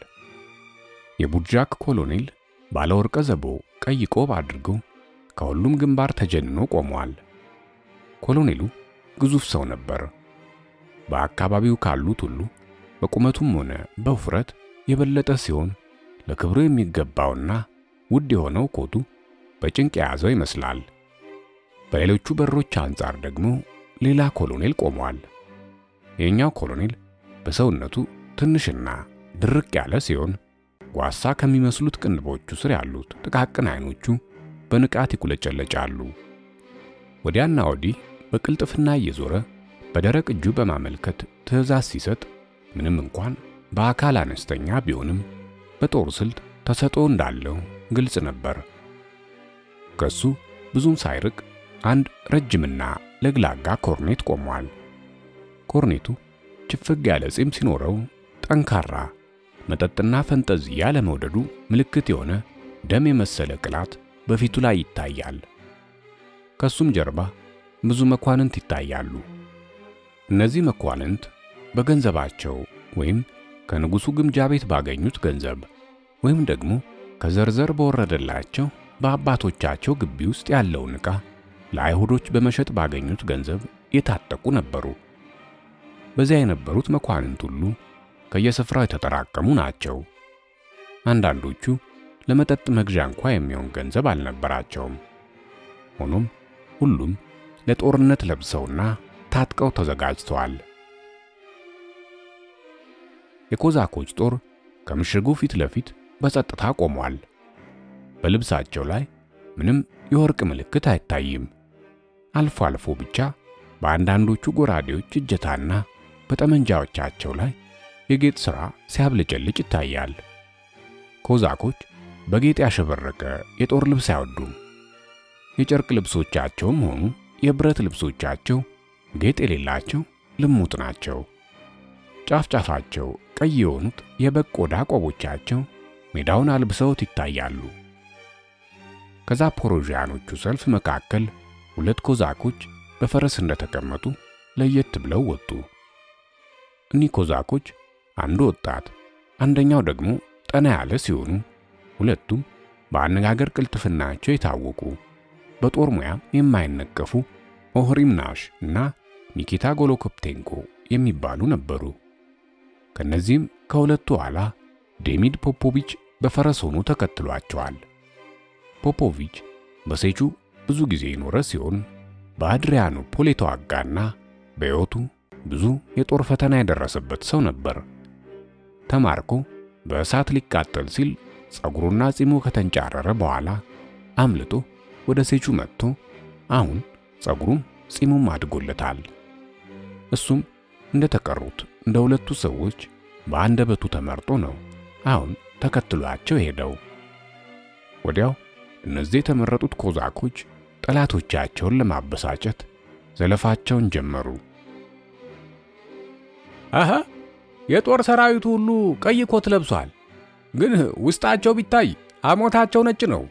የቡጃክ ኮሎኔል ባለ ወርቀ ዘቦ ቀይ ቆብ አድርጎ ከሁሉም ግንባር ተጀንኖ ቆሟል። ኮሎኔሉ ግዙፍ ሰው ነበር። በአካባቢው ካሉት ሁሉ በቁመቱም ሆነ በውፍረት የበለጠ ሲሆን ለክብሩ የሚገባውና ውድ የሆነው ኮቱ በጭንቅ የያዘው ይመስላል። በሌሎቹ በሮች አንጻር ደግሞ ሌላ ኮሎኔል ቆሟል። የኛው ኮሎኔል በሰውነቱ ትንሽና ድርቅ ያለ ሲሆን ጓሳ ከሚመስሉት ቅንድቦቹ ስር ያሉት ጥቃቅን አይኖቹ በንቃት ይቁለጨለጫሉ። ወዲያና ወዲህ በቅልጥፍና እየዞረ በደረቅ እጁ በማመልከት ትዕዛዝ ሲሰጥ ምንም እንኳን በአካል አነስተኛ ቢሆንም በጦር ስልት ተሰጥኦ እንዳለው ግልጽ ነበር። ከሱ ብዙም ሳይርቅ አንድ ረጅምና ለግላጋ ኮርኔት ቆሟል። ኮርኔቱ ችፍግ ያለ ጺም ሲኖረው ጠንካራ መጠጥና ፈንጠዝያ ለመውደዱ ምልክት የሆነ ደም የመሰለ ቅላት በፊቱ ላይ ይታያል። ከሱም ጀርባ ብዙ መኳንንት ይታያሉ። እነዚህ መኳንንት በገንዘባቸው ወይም ከንጉሡ ግምጃ ቤት ባገኙት ገንዘብ ወይም ደግሞ ከዘርዘር በወረደላቸው በአባቶቻቸው ግቢ ውስጥ ያለውን ዕቃ ለአይሁዶች በመሸጥ ባገኙት ገንዘብ የታጠቁ ነበሩ። በዚያ የነበሩት መኳንንት ሁሉ ከየስፍራው የተጠራቀሙ ናቸው። አንዳንዶቹ ለመጠጥ መግዣ እንኳ የሚሆን ገንዘብ አልነበራቸውም። ሆኖም ሁሉም ለጦርነት ለብሰውና ታጥቀው ተዘጋጅተዋል። የኮዛኮች ጦር ከምሽጉ ፊት ለፊት በጸጥታ ቆሟል። በልብሳቸው ላይ ምንም የወርቅ ምልክት አይታይም። አልፎ አልፎ ብቻ በአንዳንዶቹ ጎራዴዎች እጀታና በጠመንጃዎቻቸው ላይ የጌጥ ሥራ ሲያብለጨልጭ ይታያል። ኮዛኮች በጌጥ ያሸበረቀ የጦር ልብስ አይወዱም። የጨርቅ ልብሶቻቸውም ሆኑ የብረት ልብሶቻቸው ጌጥ የሌላቸው ልሙጥ ናቸው። ጫፍ ጫፋቸው ቀይ የሆኑት የበግ ቆዳ ቆቦቻቸው ሜዳውን አልብሰውት ይታያሉ። ከዛፖሮዥያኖቹ ሰልፍ መካከል ሁለት ኮዛኮች በፈረስ እንደተቀመጡ ለየት ብለው ወጡ። እኒህ ኮዛኮች አንዱ ወጣት፣ አንደኛው ደግሞ ጠና ያለ ሲሆኑ ሁለቱም በአነጋገር ቅልጥፍናቸው የታወቁ በጦር ሙያም የማይነቀፉ ኦህሪምናሽ እና ኒኪታ ጎሎኮፕቴንኮ የሚባሉ ነበሩ። ከነዚህም ከሁለቱ ኋላ ዴሚድ ፖፖቪች በፈረስ ሆኖ ተከትሏቸዋል። ፖፖቪች በሴቹ ብዙ ጊዜ የኖረ ሲሆን በአድሪያኖፖል የተዋጋና በሕይወቱ ብዙ የጦር ፈተና የደረሰበት ሰው ነበር። ተማርኮ በእሳት ሊቃጠል ሲል ጸጉሩና ጺሙ ከተንጫረረ በኋላ አምልጦ ወደ ሴቹ መጥቶ አሁን ጸጉሩም ጺሙም አድጎለታል። እሱም እንደተቀሩት እንደ ሁለቱ ሰዎች በአንደበቱ ተመርጦ ነው አሁን ተከትሏቸው ሄደው። ወዲያው እነዚህ የተመረጡት ኮዛኮች ጠላቶቻቸውን ለማበሳጨት ዘለፋቸውን ጀመሩ። አሃ የጦር ሰራዊቱ ሁሉ ቀይ ኮት ለብሷል፣ ግን ውስጣቸው ቢታይ አሞታቸው ነጭ ነው።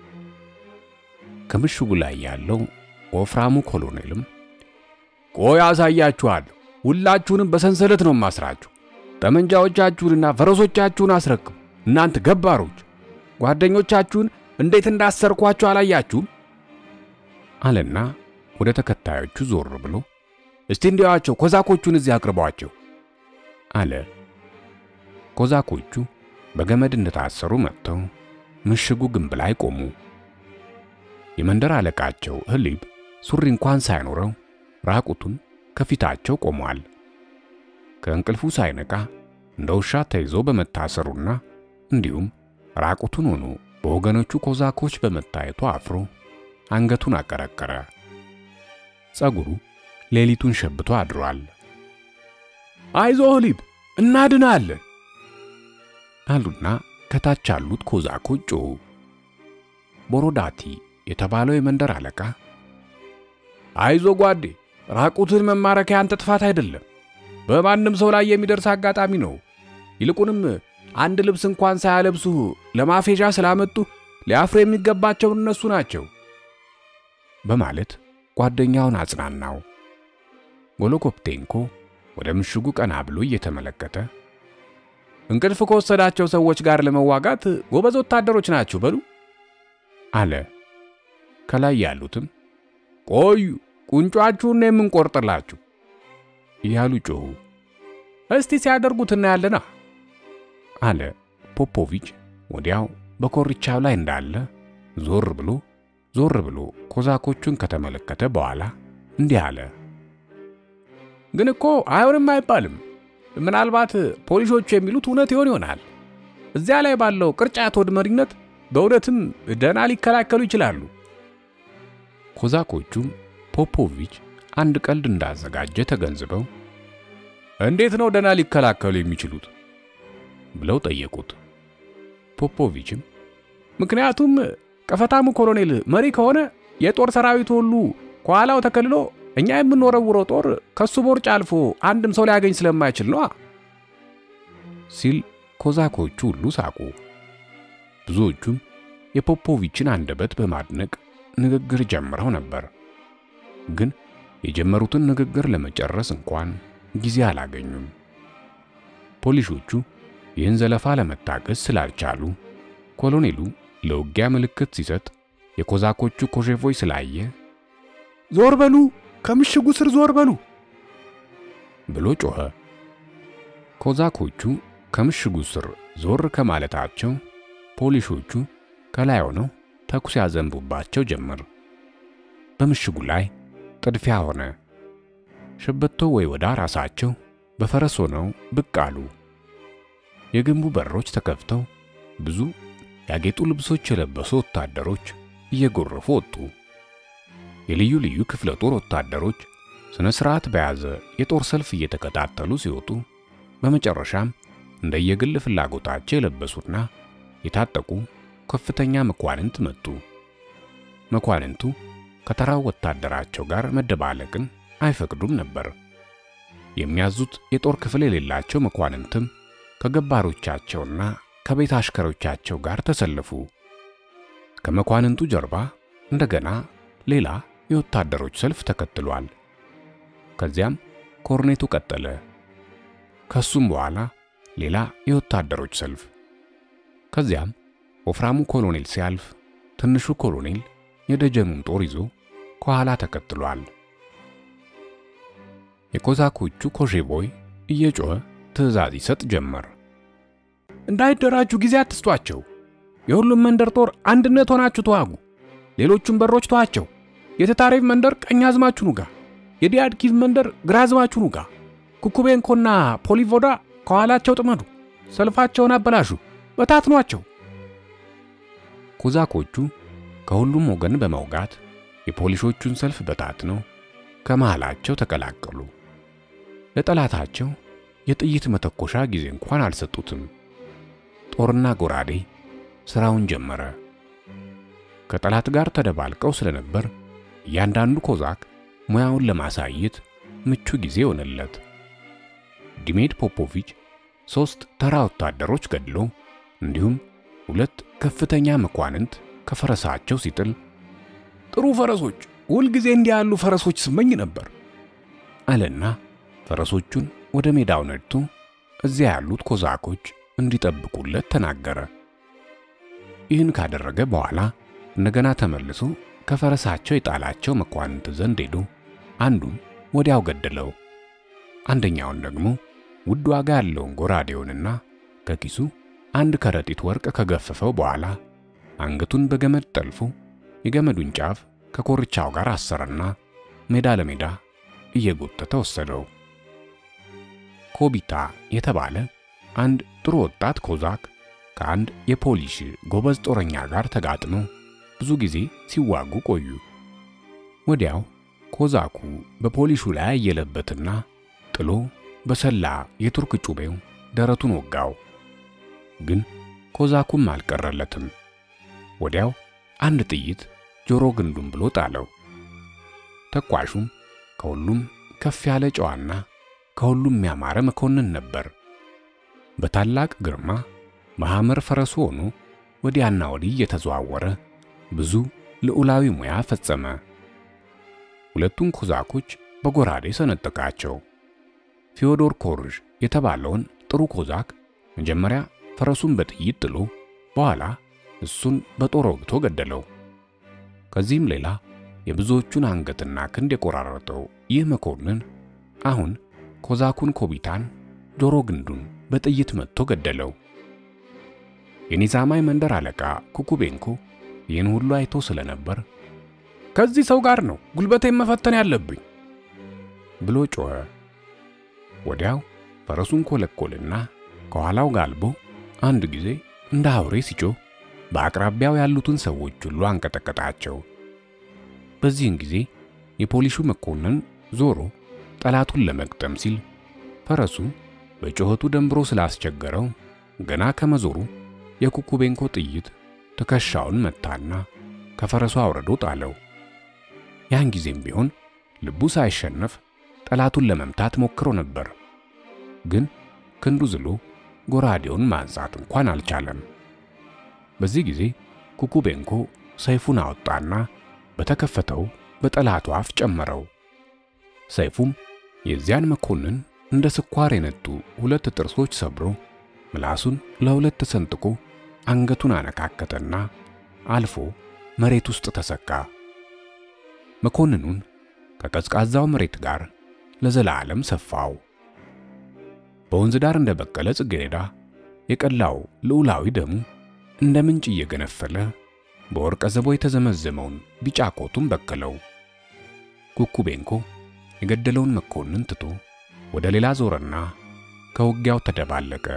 ከምሽጉ ላይ ያለው ወፍራሙ ኮሎኔልም ቆይ አሳያችኋለሁ፣ ሁላችሁንም በሰንሰለት ነው ማስራችሁ። ጠመንጃዎቻችሁንና ፈረሶቻችሁን አስረክቡ። እናንተ ገባሮች፣ ጓደኞቻችሁን እንዴት እንዳሰርኳችሁ አላያችሁም? አለና ወደ ተከታዮቹ ዞር ብሎ እስቲ እንዲያዋቸው ኮዛኮቹን እዚህ አቅርቧቸው አለ። ኮዛኮቹ በገመድ እንደታሰሩ መጥተው ምሽጉ ግንብ ላይ ቆሙ። የመንደር አለቃቸው ህሊብ ሱሪ እንኳን ሳይኖረው ራቁቱን ከፊታቸው ቆሟል። ከእንቅልፉ ሳይነቃ እንደ ውሻ ተይዞ በመታሰሩና እንዲሁም ራቁቱን ሆኖ በወገኖቹ ኮዛኮች በመታየቱ አፍሮ አንገቱን አቀረቀረ። ጸጉሩ ሌሊቱን ሸብቶ አድሯል። አይዞ ህሊብ እናድናለን አሉና ከታች ያሉት ኮዛኮች ጮኹ። ቦሮዳቲ የተባለው የመንደር አለቃ አይዞ ጓዴ፣ ራቁትን መማረክ ያንተ ጥፋት አይደለም፣ በማንም ሰው ላይ የሚደርስ አጋጣሚ ነው። ይልቁንም አንድ ልብስ እንኳን ሳያለብሱ ለማፌዣ ስላመጡ ሊያፍሩ የሚገባቸው እነሱ ናቸው በማለት ጓደኛውን አጽናናው። ጎሎኮፕቴንኮ ወደ ምሽጉ ቀና ብሎ እየተመለከተ እንቅልፍ ከወሰዳቸው ሰዎች ጋር ለመዋጋት ጎበዝ ወታደሮች ናችሁ በሉ አለ። ከላይ ያሉትም ቆዩ ቁንጯችሁን ነው የምንቆርጥላችሁ እያሉ ጮኹ። እስቲ ሲያደርጉት እናያለና አለ ፖፖቪች። ወዲያው በኮርቻው ላይ እንዳለ ዞር ብሎ ዞር ብሎ ኮዛኮቹን ከተመለከተ በኋላ እንዲህ አለ። ግን እኮ አይሆንም አይባልም። ምናልባት ፖሊሶቹ የሚሉት እውነት ይሆን ይሆናል። እዚያ ላይ ባለው ቅርጫት ወድ መሪነት በእውነትም ደህና ሊከላከሉ ይችላሉ። ኮዛኮቹም ፖፖቪች አንድ ቀልድ እንዳዘጋጀ ተገንዝበው እንዴት ነው ደህና ሊከላከሉ የሚችሉት ብለው ጠየቁት። ፖፖቪችም ምክንያቱም ቀፈታሙ ኮሎኔል መሪ ከሆነ የጦር ሰራዊቱ ሁሉ ከኋላው ተከልሎ እኛ የምንወረውረው ጦር ከሱ ቦርጭ አልፎ አንድም ሰው ሊያገኝ ስለማይችል ነዋ ሲል ኮዛኮቹ ሁሉ ሳቁ። ብዙዎቹም የፖፖቪችን አንደበት በማድነቅ ንግግር ጀምረው ነበር። ግን የጀመሩትን ንግግር ለመጨረስ እንኳን ጊዜ አላገኙም። ፖሊሶቹ ይህን ዘለፋ ለመታገስ ስላልቻሉ ኮሎኔሉ ለውጊያ ምልክት ሲሰጥ የኮዛኮቹ ኮሼፎች ስላየ ዞር በሉ፣ ከምሽጉ ስር ዞር በሉ ብሎ ጮኸ። ኮዛኮቹ ከምሽጉ ስር ዞር ከማለታቸው ፖሊሶቹ ከላይ ሆነው ተኩስ ያዘንቡባቸው ጀመር። በምሽጉ ላይ ጥድፊያ ሆነ። ሸበቶ ወይ ወዳ ራሳቸው በፈረስ ሆነው ብቅ አሉ። የግንቡ በሮች ተከፍተው ብዙ ያጌጡ ልብሶች የለበሱ ወታደሮች እየጎረፉ ወጡ። የልዩ ልዩ ክፍለ ጦር ወታደሮች ስነ ስርዓት በያዘ የጦር ሰልፍ እየተከታተሉ ሲወጡ በመጨረሻም እንደየግል ፍላጎታቸው የለበሱና የታጠቁ ከፍተኛ መኳንንት መጡ። መኳንንቱ ከተራው ወታደራቸው ጋር መደባለቅን አይፈቅዱም ነበር። የሚያዙት የጦር ክፍል የሌላቸው መኳንንትም ከገባሮቻቸውና ከቤት አሽከሮቻቸው ጋር ተሰለፉ። ከመኳንንቱ ጀርባ እንደገና ሌላ የወታደሮች ሰልፍ ተከትሏል። ከዚያም ኮርኔቱ ቀጠለ። ከሱም በኋላ ሌላ የወታደሮች ሰልፍ። ከዚያም ወፍራሙ ኮሎኔል ሲያልፍ ትንሹ ኮሎኔል የደጀኑን ጦር ይዞ ከኋላ ተከትሏል። የኮዛኮቹ ኮሼቦይ እየጮኸ ትዕዛዝ ይሰጥ ጀመር። እንዳይደራጁ ጊዜ አትስጧቸው። የሁሉም መንደር ጦር አንድነት ሆናችሁ ተዋጉ። ሌሎቹም በሮች ተዋቸው። የተታሬቭ መንደር ቀኝ አዝማችሁ ኑጋ፣ የዲያድኪቭ መንደር ግራ አዝማችሁ ኑጋ። ኩኩቤንኮና ፖሊቮዳ ከኋላቸው ጥመዱ። ሰልፋቸውን አበላሹ፣ በታትኗቸው። ኮዛኮቹ ከሁሉም ወገን በመውጋት የፖሊሶቹን ሰልፍ በታትነው ከመሃላቸው ተቀላቀሉ። ለጠላታቸው የጥይት መተኮሻ ጊዜ እንኳን አልሰጡትም። ጦርና ጎራዴ ስራውን ጀመረ። ከጠላት ጋር ተደባልቀው ስለነበር እያንዳንዱ ኮዛክ ሙያውን ለማሳየት ምቹ ጊዜ ሆነለት። ዲሜድ ፖፖቪች ሦስት ተራ ወታደሮች ገድሎ እንዲሁም ሁለት ከፍተኛ መኳንንት ከፈረሳቸው ሲጥል ጥሩ ፈረሶች፣ ሁልጊዜ እንዲህ ያሉ ፈረሶች ስመኝ ነበር አለና ፈረሶቹን ወደ ሜዳው ነድቶ እዚያ ያሉት ኮዛኮች እንዲጠብቁለት ተናገረ። ይህን ካደረገ በኋላ እንደገና ተመልሶ ከፈረሳቸው የጣላቸው መኳንንት ዘንድ ሄዶ አንዱን ወዲያው ገደለው። አንደኛውን ደግሞ ውድ ዋጋ ያለውን ጎራዴውንና ከኪሱ አንድ ከረጢት ወርቅ ከገፈፈው በኋላ አንገቱን በገመድ ጠልፎ የገመዱን ጫፍ ከኮርቻው ጋር አሰረና ሜዳ ለሜዳ እየጎተተ ወሰደው። ኮቢታ የተባለ አንድ ጥሩ ወጣት ኮዛክ ከአንድ የፖሊሽ ጎበዝ ጦረኛ ጋር ተጋጥመው ብዙ ጊዜ ሲዋጉ ቆዩ። ወዲያው ኮዛኩ በፖሊሹ ላይ አየለበትና ጥሎ በሰላ የቱርክ ጩቤው ደረቱን ወጋው። ግን ኮዛኩም አልቀረለትም። ወዲያው አንድ ጥይት ጆሮ ግንዱን ብሎ ጣለው። ተኳሹም ከሁሉም ከፍ ያለ ጨዋና ከሁሉም ያማረ መኮንን ነበር። በታላቅ ግርማ መሐመር ፈረሱ ሆኖ ወዲያና ወዲህ እየተዘዋወረ ብዙ ልዑላዊ ሙያ ፈጸመ። ሁለቱን ኮዛኮች በጎራዴ ሰነጠቃቸው። ፊዮዶር ኮርዥ የተባለውን ጥሩ ኮዛክ መጀመሪያ ፈረሱን በጥይት ጥሎ በኋላ እሱን በጦር ወግቶ ገደለው። ከዚህም ሌላ የብዙዎቹን አንገትና ክንድ የቆራረጠው ይህ መኮንን አሁን ኮዛኩን ኮቢታን ጆሮ ግንዱን በጥይት መትቶ ገደለው። የኒዛማይ መንደር አለቃ ኩኩቤንኮ ይህን ሁሉ አይቶ ስለነበር ከዚህ ሰው ጋር ነው ጉልበቴን መፈተን ያለብኝ ብሎ ጮኸ። ወዲያው ፈረሱን ኮለኮልና ከኋላው ጋልቦ አንድ ጊዜ እንደ አውሬ ሲጮህ በአቅራቢያው ያሉትን ሰዎች ሁሉ አንቀጠቀጣቸው። በዚህን ጊዜ የፖሊሹ መኮንን ዞሮ ጠላቱን ለመግጠም ሲል ፈረሱ በጩኸቱ ደንብሮ ስላስቸገረው ገና ከመዞሩ የኩኩቤንኮ ጥይት ትከሻውን መታና ከፈረሱ አውርዶ ጣለው። ያን ጊዜም ቢሆን ልቡ ሳይሸነፍ ጠላቱን ለመምታት ሞክሮ ነበር። ግን ክንዱ ዝሎ ጎራዴውን ማንሳት እንኳን አልቻለም። በዚህ ጊዜ ኩኩቤንኮ ሰይፉን አወጣና በተከፈተው በጠላቱ አፍ ጨመረው። ሰይፉም የዚያን መኮንን እንደ ስኳር የነጡ ሁለት ጥርሶች ሰብሮ ምላሱን ለሁለት ተሰንጥቆ አንገቱን አነካከተና አልፎ መሬት ውስጥ ተሰካ። መኮንኑን ከቀዝቃዛው መሬት ጋር ለዘላለም ሰፋው። በወንዝ ዳር እንደበቀለ ጽጌረዳ የቀላው ልዑላዊ ደሙ እንደ ምንጭ እየገነፈለ በወርቀ ዘቦ የተዘመዘመውን ቢጫ ኮቱን በከለው። ኩኩቤንኮ የገደለውን መኮንን ትቶ ወደ ሌላ ዞረና ከውጊያው ተደባለቀ።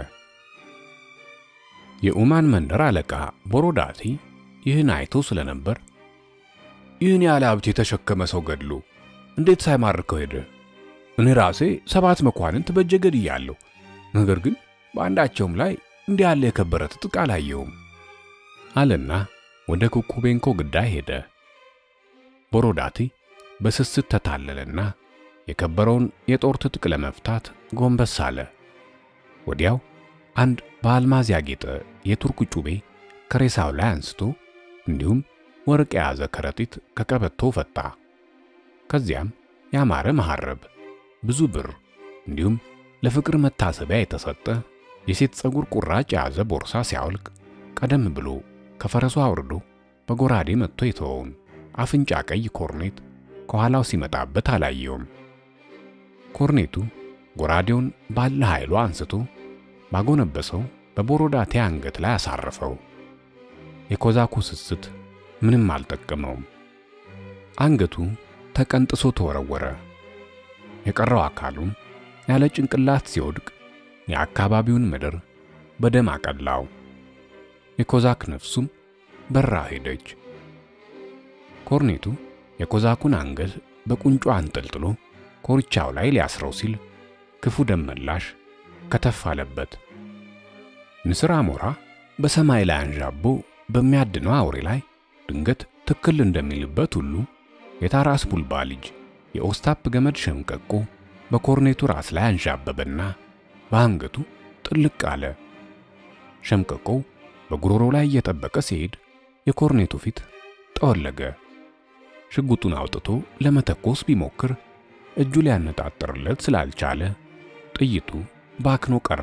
የኡማን መንደር አለቃ ቦሮዳቲ ይህን አይቶ ስለነበር ይህን ያለ ሀብት የተሸከመ ሰው ገድሎ እንዴት ሳይማርከው ሄደ? እኔ ራሴ ሰባት መኳንንት በእጄ ገድያለሁ። ነገር ግን በአንዳቸውም ላይ እንዲህ ያለ የከበረ ትጥቅ አላየውም አለና ወደ ኩኩቤንኮ ግዳይ ሄደ። ቦሮዳቲ በስስት ተታለለና የከበረውን የጦር ትጥቅ ለመፍታት ጎንበስ አለ። ወዲያው አንድ በአልማዝ ያጌጠ የቱርክ ጩቤ ከሬሳው ላይ አንስቶ እንዲሁም ወርቅ የያዘ ከረጢት ከቀበቶ ፈታ። ከዚያም ያማረ መሐረብ፣ ብዙ ብር እንዲሁም ለፍቅር መታሰቢያ የተሰጠ የሴት ፀጉር ቁራጭ የያዘ ቦርሳ ሲያወልቅ ቀደም ብሎ ከፈረሱ አውርዶ በጎራዴ መጥቶ የተወውን አፍንጫ ቀይ ኮርኔት ከኋላው ሲመጣበት አላየውም። ኮርኔቱ ጎራዴውን ባለ ኃይሉ አንስቶ ባጎነበሰው በቦሮዳቴ አንገት ላይ አሳረፈው። የኮዛኩ ስስት ምንም አልጠቀመውም። አንገቱ ተቀንጥሶ ተወረወረ። የቀረው አካሉም ያለ ጭንቅላት ሲወድቅ የአካባቢውን ምድር በደም አቀላው። የኮዛክ ነፍሱም በራ ሄደች። ኮርኔቱ የኮዛኩን አንገት በቁንጮ አንጠልጥሎ ኮርቻው ላይ ሊያስረው ሲል ክፉ ደም መላሽ ከተፍ አለበት። ንስር አሞራ በሰማይ ላይ አንዣቦ በሚያድነው አውሬ ላይ ድንገት ትክል እንደሚልበት ሁሉ የታራስ ቡልባ ልጅ የኦስታፕ ገመድ ሸምቀቆ በኮርኔቱ ራስ ላይ አንዣበበና በአንገቱ ጥልቅ አለ። ሸምቀቆው በጉሮሮ ላይ እየጠበቀ ሲሄድ የኮርኔቱ ፊት ጠወለገ። ሽጉጡን አውጥቶ ለመተኮስ ቢሞክር እጁ ሊያነጣጥርለት ስላልቻለ ጥይቱ ባክኖ ቀረ።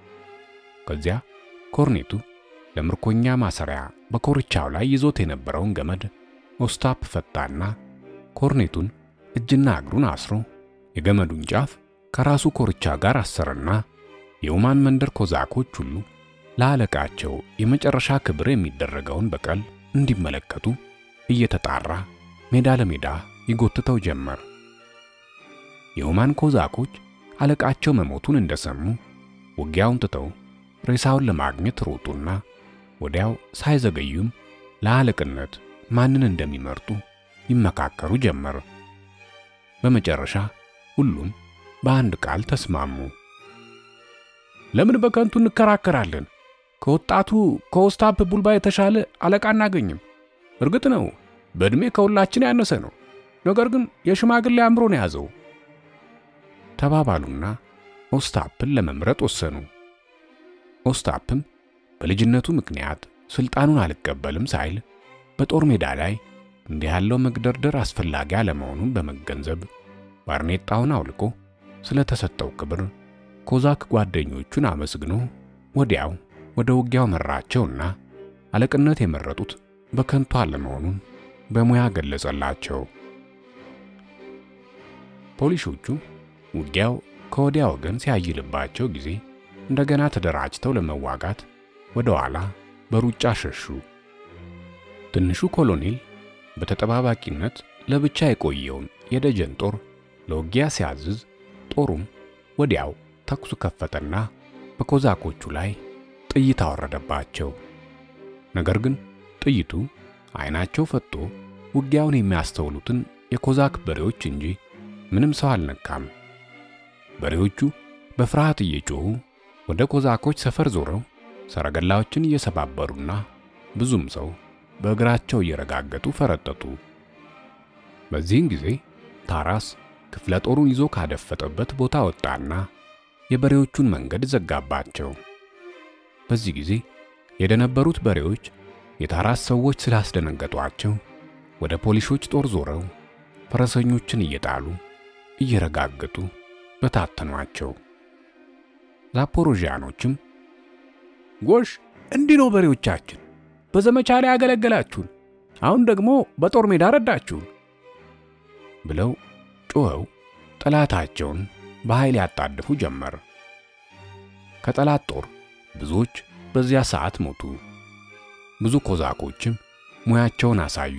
ከዚያ ኮርኔቱ ለምርኮኛ ማሰሪያ በኮርቻው ላይ ይዞት የነበረውን ገመድ ኦስታፕ ፈታና ኮርኔቱን እጅና እግሩን አስሮ የገመዱን ጫፍ ከራሱ ኮርቻ ጋር አሰረና የኡማን መንደር ኮዛኮች ሁሉ ለአለቃቸው የመጨረሻ ክብር የሚደረገውን በቀል እንዲመለከቱ እየተጣራ ሜዳ ለሜዳ ይጎትተው ጀመር። የኡማን ኮዛኮች አለቃቸው መሞቱን እንደሰሙ ውጊያውን ትተው ሬሳውን ለማግኘት ሮጡና ወዲያው ሳይዘገዩም ለአለቅነት ማንን እንደሚመርጡ ይመካከሩ ጀመር። በመጨረሻ ሁሉም በአንድ ቃል ተስማሙ። ለምን በከንቱ እንከራከራለን? ከወጣቱ ከኦስታፕ ቡልባ የተሻለ አለቃ አናገኝም። እርግጥ ነው በዕድሜ ከሁላችን ያነሰ ነው፣ ነገር ግን የሽማግሌ አእምሮ ነው የያዘው ተባባሉና ኦስታፕን ለመምረጥ ወሰኑ። ኦስታፕም በልጅነቱ ምክንያት ስልጣኑን አልቀበልም ሳይል በጦር ሜዳ ላይ እንዲህ ያለው መግደርደር አስፈላጊ አለመሆኑን በመገንዘብ ባርኔጣውን አውልቆ ስለተሰጠው ክብር ኮዛክ ጓደኞቹን አመስግኖ ወዲያው ወደ ውጊያው መራቸውና አለቅነት የመረጡት በከንቱ አለመሆኑን በሙያ ገለጸላቸው። ፖሊሾቹ ውጊያው ከወዲያ ወገን ሲያይልባቸው ጊዜ እንደገና ተደራጅተው ለመዋጋት ወደ ኋላ በሩጫ ሸሹ። ትንሹ ኮሎኔል በተጠባባቂነት ለብቻ የቆየውን የደጀን ጦር ለውጊያ ሲያዝዝ ጦሩም ወዲያው ተኩሱ ከፈተና በኮዛኮቹ ላይ ጥይት አወረደባቸው። ነገር ግን ጥይቱ ዓይናቸው ፈጦ ውጊያውን የሚያስተውሉትን የኮዛክ በሬዎች እንጂ ምንም ሰው አልነካም። በሬዎቹ በፍርሃት እየጮኹ ወደ ኮዛኮች ሰፈር ዞረው ሰረገላዎችን እየሰባበሩና ብዙም ሰው በእግራቸው እየረጋገጡ ፈረጠጡ። በዚህን ጊዜ ታራስ ክፍለ ጦሩን ይዞ ካደፈጠበት ቦታ ወጣና የበሬዎቹን መንገድ ዘጋባቸው። በዚህ ጊዜ የደነበሩት በሬዎች የታራስ ሰዎች ስላስደነገጧቸው ወደ ፖሊሾች ጦር ዞረው ፈረሰኞችን እየጣሉ እየረጋገጡ በታተኗቸው። ዛፖሮዣኖችም ጎሽ፣ እንዲህ ነው በሬዎቻችን፣ በዘመቻ ላይ ያገለገላችሁን፣ አሁን ደግሞ በጦር ሜዳ ረዳችሁን ብለው ጮኸው ጠላታቸውን በኃይል ያጣድፉ ጀመር። ከጠላት ጦር ብዙዎች በዚያ ሰዓት ሞቱ። ብዙ ኮዛኮችም ሙያቸውን አሳዩ።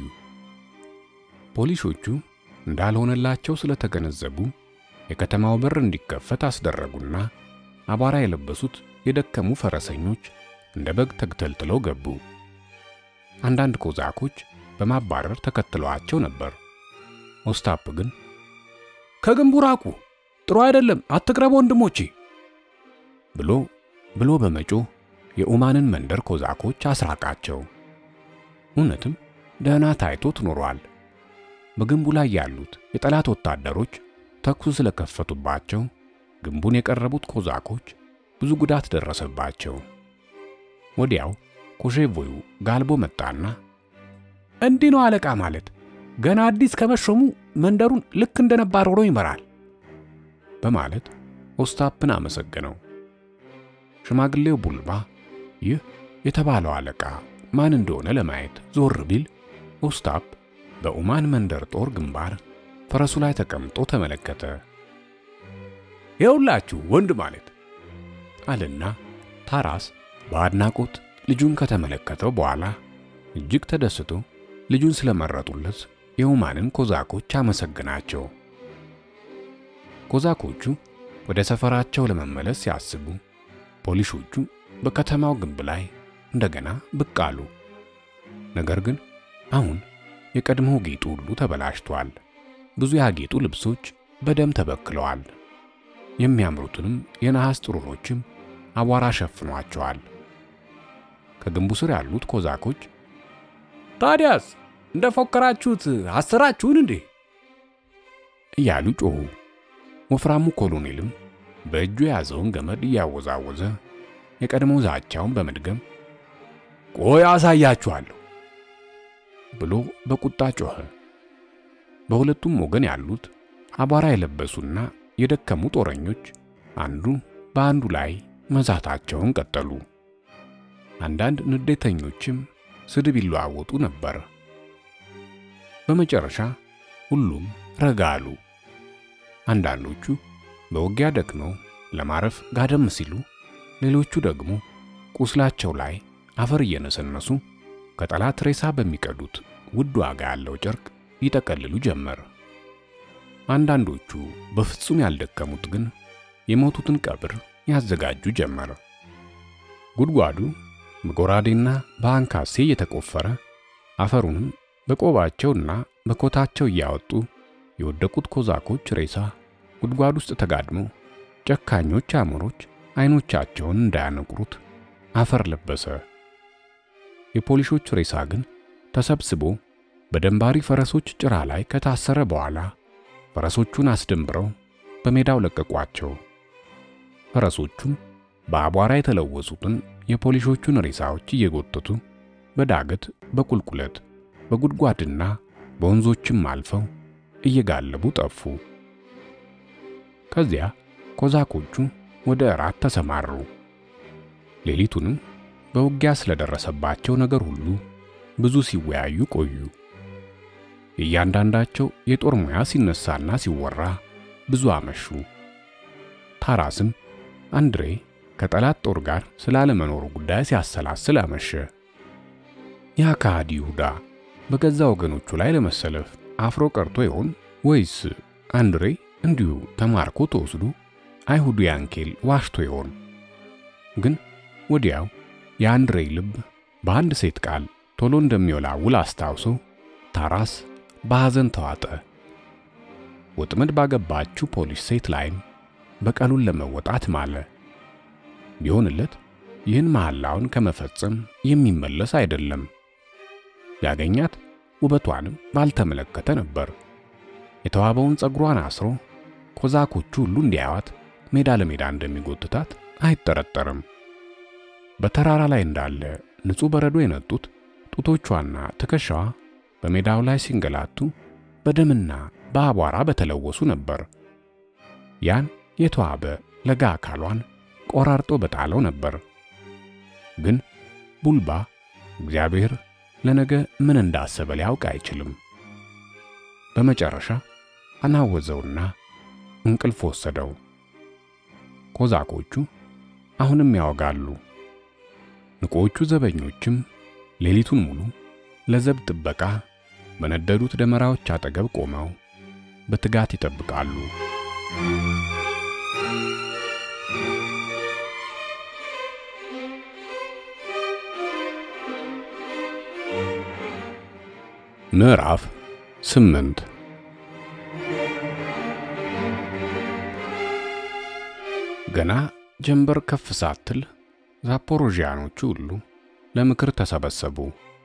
ፖሊሶቹ እንዳልሆነላቸው ስለተገነዘቡ የከተማው በር እንዲከፈት አስደረጉና አቧራ የለበሱት የደከሙ ፈረሰኞች እንደ በግ ተግተልትለው ገቡ። አንዳንድ ኮዛኮች በማባረር ተከትለዋቸው ነበር። ኦስታፕ ግን ከግንቡ ራቁ፣ ጥሩ አይደለም፣ አትቅረቡ ወንድሞቼ ብሎ ብሎ በመጮህ የኡማንን መንደር ኮዛኮች አስራቃቸው። እውነትም ደህና ታይቶት ኖሯል። በግንቡ ላይ ያሉት የጠላት ወታደሮች ተኩስ ስለከፈቱባቸው ግንቡን የቀረቡት ኮዛኮች ብዙ ጉዳት ደረሰባቸው። ወዲያው ኮሼቮዩ ጋልቦ መጣና እንዲህ ነው አለቃ ማለት ገና አዲስ ከመሾሙ መንደሩን ልክ እንደ ነባር ሆኖ ይመራል በማለት ኦስታፕን አመሰገነው። ሽማግሌው ቡልባ ይህ የተባለው አለቃ ማን እንደሆነ ለማየት ዞር ቢል ኦስታፕ በኡማን መንደር ጦር ግንባር ፈረሱ ላይ ተቀምጦ ተመለከተ። ይኸውላችሁ ወንድ ማለት አለና ታራስ በአድናቆት ልጁን ከተመለከተው በኋላ እጅግ ተደስቶ ልጁን ስለመረጡለት የኡማንን ኮዛኮች አመሰግናቸው። ኮዛኮቹ ወደ ሰፈራቸው ለመመለስ ሲያስቡ ፖሊሶቹ በከተማው ግንብ ላይ እንደገና ብቅ አሉ። ነገር ግን አሁን የቀድሞው ጌጡ ሁሉ ተበላሽቷል። ብዙ ያጌጡ ልብሶች በደም ተበክለዋል። የሚያምሩትንም የነሐስ ጥሩሮችም አቧራ ሸፍኗቸዋል። ከግንቡ ስር ያሉት ኮዛኮች ታዲያስ እንደ ፎከራችሁት አሰራችሁን እንዴ እያሉ ጮኹ። ወፍራሙ ኮሎኔልም በእጁ የያዘውን ገመድ እያወዛወዘ የቀድሞ ዛቻውን በመድገም ቆይ አሳያችኋለሁ ብሎ በቁጣ ጮኸ። በሁለቱም ወገን ያሉት አቧራ የለበሱና የደከሙ ጦረኞች አንዱ በአንዱ ላይ መዛታቸውን ቀጠሉ። አንዳንድ ንዴተኞችም ስድብ ይለዋወጡ ነበር። በመጨረሻ ሁሉም ረጋ አሉ። አንዳንዶቹ በውጊያ ደክመው ለማረፍ ጋደም ሲሉ፣ ሌሎቹ ደግሞ ቁስላቸው ላይ አፈር እየነሰነሱ ከጠላት ሬሳ በሚቀዱት ውድ ዋጋ ያለው ጨርቅ ይጠቀልሉ ጀመር። አንዳንዶቹ በፍጹም ያልደከሙት ግን የሞቱትን ቀብር ያዘጋጁ ጀመር። ጉድጓዱ በጎራዴና በአንካሴ እየተቆፈረ አፈሩንም በቆባቸውና በኮታቸው እያወጡ የወደቁት ኮዛኮች ሬሳ ጉድጓድ ውስጥ ተጋድመው ጨካኞች አሞሮች አይኖቻቸውን እንዳያነቁሩት አፈር ለበሰ። የፖሊሶች ሬሳ ግን ተሰብስቦ በደንባሪ ፈረሶች ጭራ ላይ ከታሰረ በኋላ ፈረሶቹን አስደንብረው በሜዳው ለቀቋቸው። ፈረሶቹም በአቧራ የተለወሱትን የፖሊሶቹን ሬሳዎች እየጎተቱ በዳገት በቁልቁለት በጉድጓድና በወንዞችም አልፈው እየጋለቡ ጠፉ። ከዚያ ኮዛኮቹ ወደ እራት ተሰማሩ። ሌሊቱንም በውጊያ ስለደረሰባቸው ነገር ሁሉ ብዙ ሲወያዩ ቆዩ። የእያንዳንዳቸው የጦር ሙያ ሲነሳና ሲወራ ብዙ አመሹ። ታራስም አንድሬ ከጠላት ጦር ጋር ስላለመኖሩ ጉዳይ ሲያሰላስል አመሸ። ያ ከሃዲ ይሁዳ በገዛ ወገኖቹ ላይ ለመሰለፍ አፍሮ ቀርቶ ይሆን ወይስ አንድሬ እንዲሁ ተማርኮ ተወስዶ አይሁዱ ያንኬል ዋሽቶ ይሆን? ግን ወዲያው የአንድሬ ልብ በአንድ ሴት ቃል ቶሎ እንደሚወላውል አስታውሶ ታራስ በሐዘን ተዋጠ። ወጥመድ ባገባችው ፖሊስ ሴት ላይም በቀሉን ለመወጣት ማለ። ቢሆንለት ይህን መሐላውን ከመፈጸም የሚመለስ አይደለም። ያገኛት ውበቷንም ባልተመለከተ ነበር። የተዋበውን ጸጉሯን አስሮ ኮዛኮቹ ሁሉ እንዲያዩት ሜዳ ለሜዳ እንደሚጎትታት አይጠረጠርም። በተራራ ላይ እንዳለ ንጹሕ በረዶ የነጡት ጡቶቿና ትከሻዋ በሜዳው ላይ ሲንገላቱ በደምና በአቧራ በተለወሱ ነበር። ያን የተዋበ ለጋ አካሏን ቆራርጦ በጣለው ነበር። ግን ቡልባ እግዚአብሔር ለነገ ምን እንዳሰበ ሊያውቅ አይችልም። በመጨረሻ አናወዘውና እንቅልፍ ወሰደው። ኮዛኮቹ አሁንም ያወጋሉ። ንቆቹ ዘበኞችም ሌሊቱን ሙሉ ለዘብ ጥበቃ በነደዱት ደመራዎች አጠገብ ቆመው በትጋት ይጠብቃሉ። ምዕራፍ ስምንት ገና ጀንበር ከፍ ሳትል ዛፖሮዥያኖቹ ሁሉ ለምክር ተሰበሰቡ።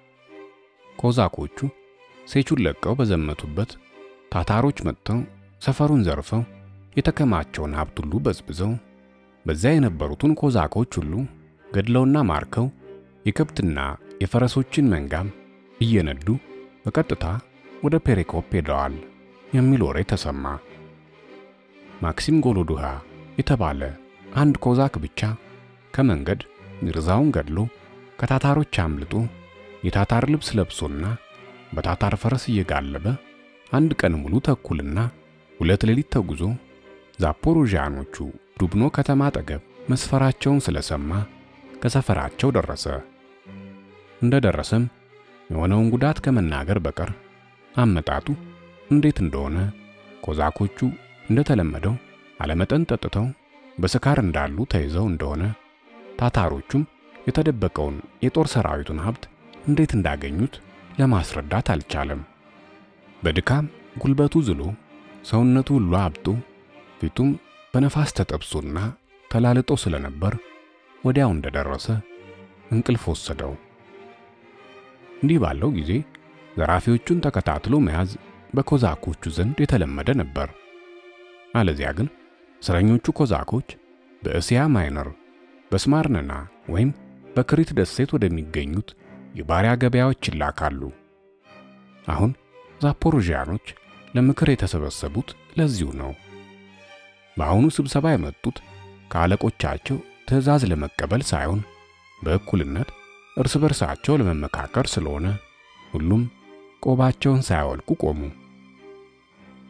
ኮዛኮቹ ሴቹን ለቀው በዘመቱበት ታታሮች መጥተው ሰፈሩን ዘርፈው የተከማቸውን ሀብት ሁሉ በዝብዘው በዚያ የነበሩትን ኮዛኮች ሁሉ ገድለውና ማርከው የከብትና የፈረሶችን መንጋም እየነዱ በቀጥታ ወደ ፔሬኮፕ ሄደዋል የሚል ወሬ ተሰማ። ማክሲም ጎሎዱሃ የተባለ አንድ ኮዛክ ብቻ ከመንገድ ሚርዛውን ገድሎ ከታታሮች አምልጦ የታታር ልብስ ለብሶና በታታር ፈረስ እየጋለበ አንድ ቀን ሙሉ ተኩልና ሁለት ሌሊት ተጉዞ ዛፖሮዣኖቹ ዱብኖ ከተማ አጠገብ መስፈራቸውን ስለሰማ ከሰፈራቸው ደረሰ። እንደደረሰም የሆነውን ጉዳት ከመናገር በቀር አመጣጡ እንዴት እንደሆነ ኮዛኮቹ እንደተለመደው አለመጠን ጠጥተው በስካር እንዳሉ ተይዘው እንደሆነ ታታሮቹም የተደበቀውን የጦር ሰራዊቱን ሀብት እንዴት እንዳገኙት ለማስረዳት አልቻለም። በድካም ጉልበቱ ዝሎ ሰውነቱ ሁሉ አብጦ ፊቱም በነፋስ ተጠብሶና ተላልጦ ስለነበር ወዲያው እንደደረሰ እንቅልፍ ወሰደው። እንዲህ ባለው ጊዜ ዘራፊዎቹን ተከታትሎ መያዝ በኮዛኮቹ ዘንድ የተለመደ ነበር። አለዚያ ግን እስረኞቹ ኮዛኮች በእስያ ማይነር በስማርነና ወይም በክሪት ደሴት ወደሚገኙት የባሪያ ገበያዎች ይላካሉ። አሁን ዛፖሮዥያኖች ለምክር የተሰበሰቡት ለዚሁ ነው። በአሁኑ ስብሰባ የመጡት ከአለቆቻቸው ትዕዛዝ ለመቀበል ሳይሆን በእኩልነት እርስ በርሳቸው ለመመካከር ስለሆነ ሁሉም ቆባቸውን ሳያወልቁ ቆሙ።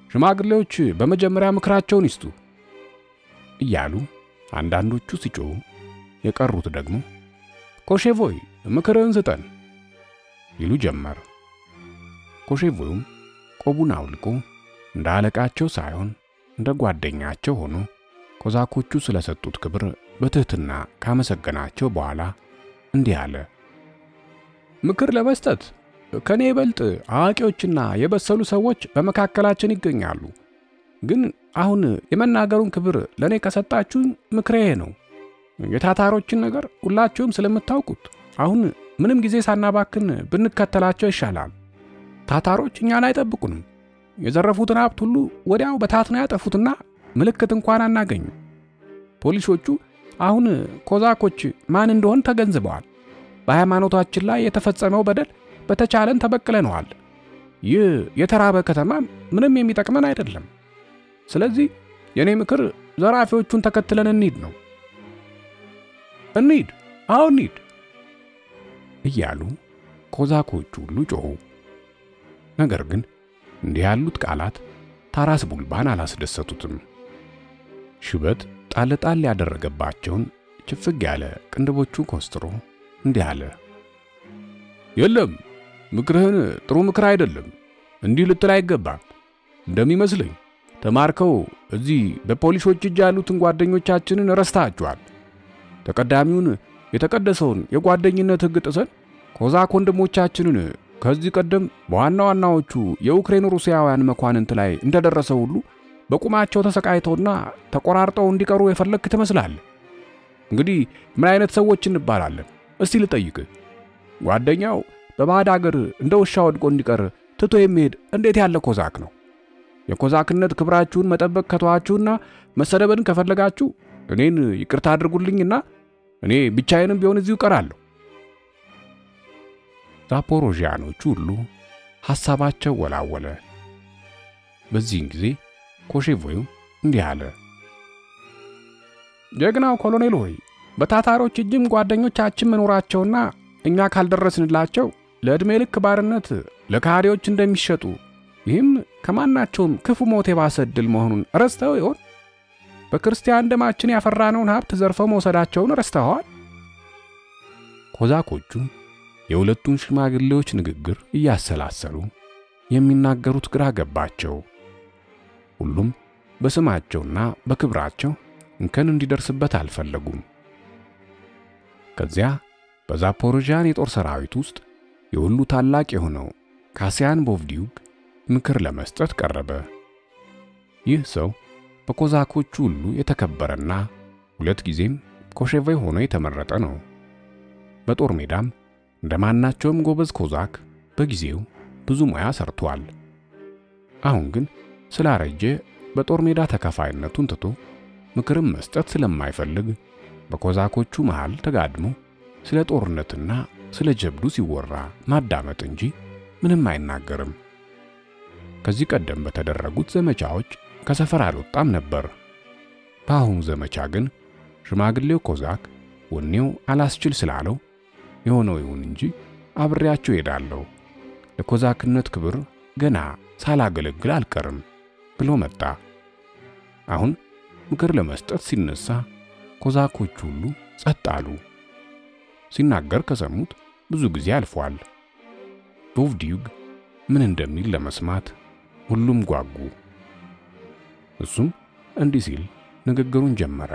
ሽማግሌዎች በመጀመሪያ ምክራቸውን ይስጡ እያሉ አንዳንዶቹ ሲጮሁ፣ የቀሩት ደግሞ ኮሼቮይ ምክርህን ስጠን ይሉ ጀመር። ኮሼቮዩም ቆቡን አውልቆ እንደ አለቃቸው ሳይሆን እንደ ጓደኛቸው ሆኖ ኮዛኮቹ ስለሰጡት ክብር በትህትና ካመሰገናቸው በኋላ እንዲህ አለ። ምክር ለመስጠት ከኔ ይበልጥ አዋቂዎችና የበሰሉ ሰዎች በመካከላችን ይገኛሉ። ግን አሁን የመናገሩን ክብር ለእኔ ከሰጣችሁኝ ምክሬ ነው። የታታሮችን ነገር ሁላችሁም ስለምታውቁት አሁን ምንም ጊዜ ሳናባክን ብንከተላቸው ይሻላል። ታታሮች እኛን አይጠብቁንም። የዘረፉትን ሀብት ሁሉ ወዲያው በታትነው ያጠፉትና ምልክት እንኳን አናገኙም። ፖሊሶቹ አሁን ኮዛኮች ማን እንደሆን ተገንዝበዋል። በሃይማኖታችን ላይ የተፈጸመው በደል በተቻለን ተበቅለነዋል። ይህ የተራበ ከተማ ምንም የሚጠቅመን አይደለም። ስለዚህ የእኔ ምክር ዘራፊዎቹን ተከትለን እንሂድ ነው። እንሂድ፣ አዎ እንሂድ እያሉ ኮዛኮቹ ሁሉ ጮኹ። ነገር ግን እንዲህ ያሉት ቃላት ታራስ ቡልባን አላስደሰቱትም። ሽበት ጣል ጣል ያደረገባቸውን ችፍግ ያለ ቅንድቦቹን ኮስትሮ እንዲህ አለ። የለም ምክርህን ጥሩ ምክር አይደለም። እንዲህ ልትል አይገባም። እንደሚመስለኝ ተማርከው እዚህ በፖሊሶች እጅ ያሉትን ጓደኞቻችንን ረስታችኋል። ተቀዳሚውን የተቀደሰውን የጓደኝነት ሕግ ጥሰን ኮዛክ ወንድሞቻችንን ከዚህ ቀደም በዋና ዋናዎቹ የዩክሬን ሩሲያውያን መኳንንት ላይ እንደደረሰ ሁሉ በቁማቸው ተሰቃይተውና ተቆራርጠው እንዲቀሩ የፈለግክ ትመስላለህ። እንግዲህ ምን አይነት ሰዎች እንባላለን? እስቲ ልጠይቅህ። ጓደኛው በባዕድ አገር እንደ ውሻ ወድቆ እንዲቀር ትቶ የሚሄድ እንዴት ያለ ኮዛክ ነው? የኮዛክነት ክብራችሁን መጠበቅ ከተዋችሁና መሰደብን ከፈለጋችሁ እኔን ይቅርታ አድርጉልኝና እኔ ብቻዬንም ቢሆን እዚሁ እቀራለሁ። ዛፖሮዥያኖቹ ሁሉ ሐሳባቸው ወላወለ። በዚህን ጊዜ ኮሼቮዩ እንዲህ አለ። ጀግናው ኮሎኔል ሆይ በታታሮች እጅም ጓደኞቻችን መኖራቸውና እኛ ካልደረስንላቸው ለዕድሜ ልክ ባርነት ለካህዲዎች እንደሚሸጡ ይህም ከማናቸውም ክፉ ሞት የባሰ ዕድል መሆኑን ረስተው ይሆን? በክርስቲያን ደማችን ያፈራነውን ሀብት ዘርፈው መውሰዳቸውን ረስተዋል። ኮዛኮቹ የሁለቱን ሽማግሌዎች ንግግር እያሰላሰሉ የሚናገሩት ግራ ገባቸው። ሁሉም በስማቸውና በክብራቸው እንከን እንዲደርስበት አልፈለጉም። ከዚያ በዛፖሮዣን የጦር ሰራዊት ውስጥ የሁሉ ታላቅ የሆነው ካሲያን ቦቭዲዩግ ምክር ለመስጠት ቀረበ። ይህ ሰው በኮዛኮቹ ሁሉ የተከበረና ሁለት ጊዜም ኮሼቮይ ሆኖ የተመረጠ ነው። በጦር ሜዳም እንደማናቸውም ጎበዝ ኮዛክ በጊዜው ብዙ ሙያ ሰርቷል። አሁን ግን ስላረጀ በጦር ሜዳ ተከፋይነቱን ትቶ ምክርም መስጠት ስለማይፈልግ በኮዛኮቹ መሃል ተጋድሞ ስለ ጦርነትና ስለ ጀብዱ ሲወራ ማዳመጥ እንጂ ምንም አይናገርም። ከዚህ ቀደም በተደረጉት ዘመቻዎች ከሰፈር አልወጣም ነበር። በአሁኑ ዘመቻ ግን ሽማግሌው ኮዛክ ወኔው አላስችል ስላለው የሆነው ይሁን እንጂ አብሬያቸው ሄዳለሁ፣ ለኮዛክነት ክብር ገና ሳላገለግል አልቀርም ብሎ መጣ። አሁን ምክር ለመስጠት ሲነሳ ኮዛኮች ሁሉ ጸጥ አሉ። ሲናገር ከሰሙት ብዙ ጊዜ አልፏል። ቦቭዲዩግ ምን እንደሚል ለመስማት ሁሉም ጓጉ። እሱም እንዲህ ሲል ንግግሩን ጀመረ።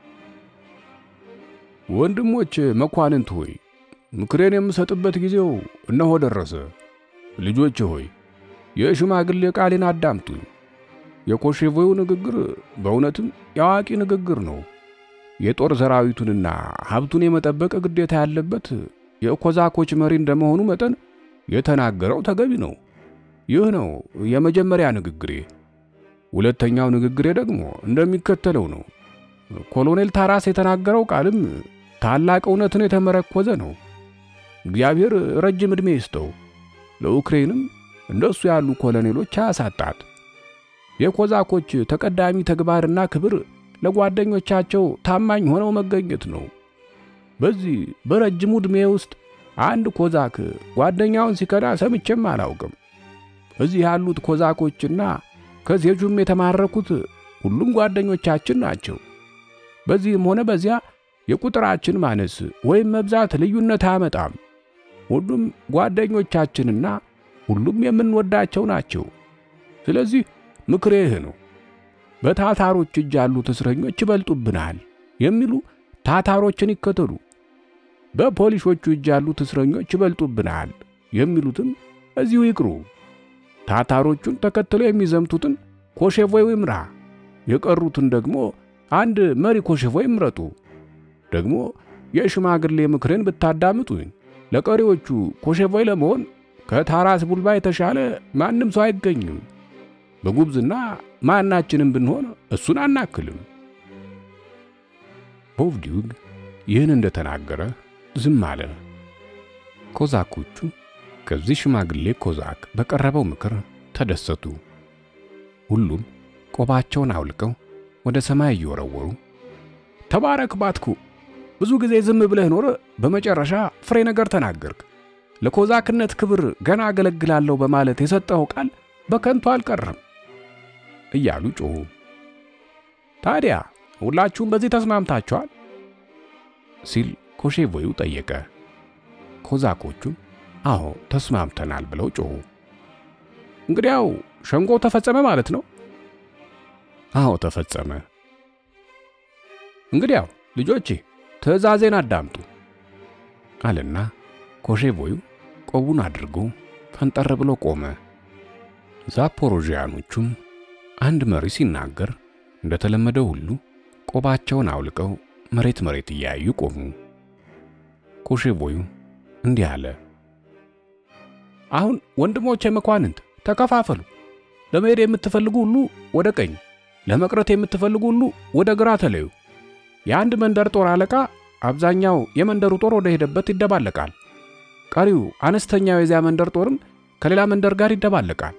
ወንድሞች መኳንንት ሆይ ምክሬን የምሰጥበት ጊዜው እነሆ ደረሰ። ልጆች ሆይ የሽማግሌ ቃሌን አዳምጡኝ። የኮሼቮዩ ንግግር በእውነትም የአዋቂ ንግግር ነው። የጦር ሰራዊቱንና ሀብቱን የመጠበቅ ግዴታ ያለበት የኮዛኮች መሪ እንደመሆኑ መጠን የተናገረው ተገቢ ነው። ይህ ነው የመጀመሪያ ንግግሬ። ሁለተኛው ንግግሬ ደግሞ እንደሚከተለው ነው። ኮሎኔል ታራስ የተናገረው ቃልም ታላቅ እውነትን የተመረኮዘ ነው። እግዚአብሔር ረጅም ዕድሜ ይስጠው፣ ለዩክሬንም እንደሱ ያሉ ኮሎኔሎች አያሳጣት። የኮዛኮች ተቀዳሚ ተግባርና ክብር ለጓደኞቻቸው ታማኝ ሆነው መገኘት ነው። በዚህ በረጅሙ ዕድሜ ውስጥ አንድ ኮዛክ ጓደኛውን ሲከዳ ሰምቼም አላውቅም። እዚህ ያሉት ኮዛኮችና ከሴጁም የተማረኩት ሁሉም ጓደኞቻችን ናቸው። በዚህም ሆነ በዚያ የቁጥራችን ማነስ ወይም መብዛት ልዩነት አያመጣም። ሁሉም ጓደኞቻችንና ሁሉም የምንወዳቸው ናቸው። ስለዚህ ምክሬ ይህ ነው። በታታሮች እጅ ያሉት እስረኞች ይበልጡብናል የሚሉ ታታሮችን ይከተሉ። በፖሊሶቹ እጅ ያሉት እስረኞች ይበልጡብናል የሚሉትም እዚሁ ይቅሩ። ታታሮቹን ተከትለው የሚዘምቱትን ኮሼቮይ ይምራ፣ የቀሩትን ደግሞ አንድ መሪ ኮሼቮይ ይምረጡ። ደግሞ የሽማግሌ ምክርን ብታዳምጡኝ ለቀሪዎቹ ኮሼቮይ ለመሆን ከታራስ ቡልባ የተሻለ ማንም ሰው አይገኝም። በጉብዝና ማናችንም ብንሆን እሱን አናክልም። ፖቭዲዩግ ይህን እንደተናገረ ዝም አለ። ኮዛኮቹ ከዚህ ሽማግሌ ኮዛክ በቀረበው ምክር ተደሰቱ። ሁሉም ቆባቸውን አውልቀው ወደ ሰማይ እየወረወሩ ተባረክ ባትኩ፣ ብዙ ጊዜ ዝም ብለህ ኖረ፣ በመጨረሻ ፍሬ ነገር ተናገርክ። ለኮዛክነት ክብር ገና አገለግላለሁ በማለት የሰጠኸው ቃል በከንቱ አልቀረም እያሉ ጮኹ። ታዲያ ሁላችሁም በዚህ ተስማምታችኋል? ሲል ኮሼቮዩ ጠየቀ። ኮዛኮቹም አዎ ተስማምተናል ብለው ጮኹ። እንግዲያው ሸንጎ ተፈጸመ ማለት ነው? አዎ ተፈጸመ። እንግዲያው ልጆቼ ትእዛዜን አዳምጡ አለና ኮሼቮዩ ቆቡን አድርጎ ፈንጠር ብሎ ቆመ። ዛፖሮዥያኖቹም አንድ መሪ ሲናገር እንደተለመደው ሁሉ ቆባቸውን አውልቀው መሬት መሬት እያዩ ቆሙ። ኮሼቮዩ እንዲህ አለ። አሁን ወንድሞቼ መኳንንት ተከፋፈሉ። ለመሄድ የምትፈልጉ ሁሉ ወደ ቀኝ፣ ለመቅረት የምትፈልጉ ሁሉ ወደ ግራ ተለዩ። የአንድ መንደር ጦር አለቃ አብዛኛው የመንደሩ ጦር ወደ ሄደበት ይደባለቃል። ቀሪው አነስተኛው የዚያ መንደር ጦርም ከሌላ መንደር ጋር ይደባለቃል።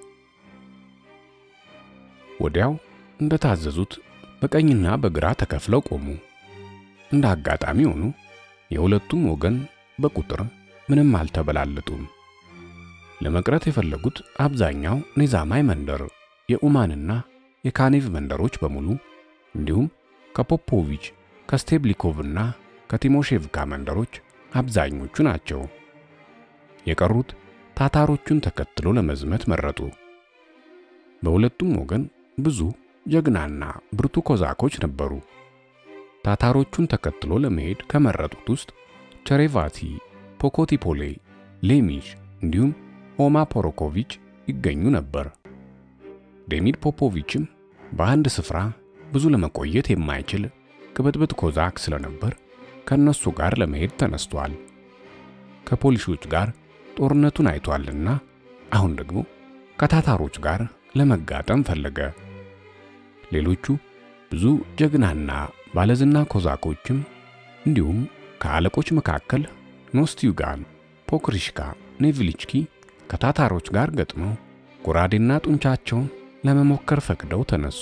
ወዲያው እንደታዘዙት በቀኝና በግራ ተከፍለው ቆሙ። እንደ አጋጣሚ ሆኑ የሁለቱም ወገን በቁጥር ምንም አልተበላለጡም። ለመቅረት የፈለጉት አብዛኛው ኔዛማይ መንደር፣ የኡማንና የካኔቭ መንደሮች በሙሉ እንዲሁም ከፖፖቪች ከስቴብሊኮቭና ከቲሞሼቭካ መንደሮች አብዛኞቹ ናቸው። የቀሩት ታታሮቹን ተከትሎ ለመዝመት መረጡ። በሁለቱም ወገን ብዙ ጀግናና ብርቱ ኮዛኮች ነበሩ። ታታሮቹን ተከትሎ ለመሄድ ከመረጡት ውስጥ ቸሬቫቲ፣ ፖኮቲፖሌ፣ ሌሚሽ እንዲሁም ሆማ ፖሮኮቪች ይገኙ ነበር። ዴሚድ ፖፖቪችም በአንድ ስፍራ ብዙ ለመቆየት የማይችል ቅብጥብጥ ኮዛክ ስለነበር ከነሱ ጋር ለመሄድ ተነስቷል። ከፖሊሶች ጋር ጦርነቱን አይቷልና አሁን ደግሞ ከታታሮች ጋር ለመጋጠም ፈለገ። ሌሎቹ ብዙ ጀግናና ባለዝና ኮዛኮችም እንዲሁም ከአለቆች መካከል ኖስቲዩጋን፣ ፖክሪሽካ፣ ኔቭሊችኪ ከታታሮች ጋር ገጥመው ጎራዴና ጡንቻቸውን ለመሞከር ፈቅደው ተነሱ።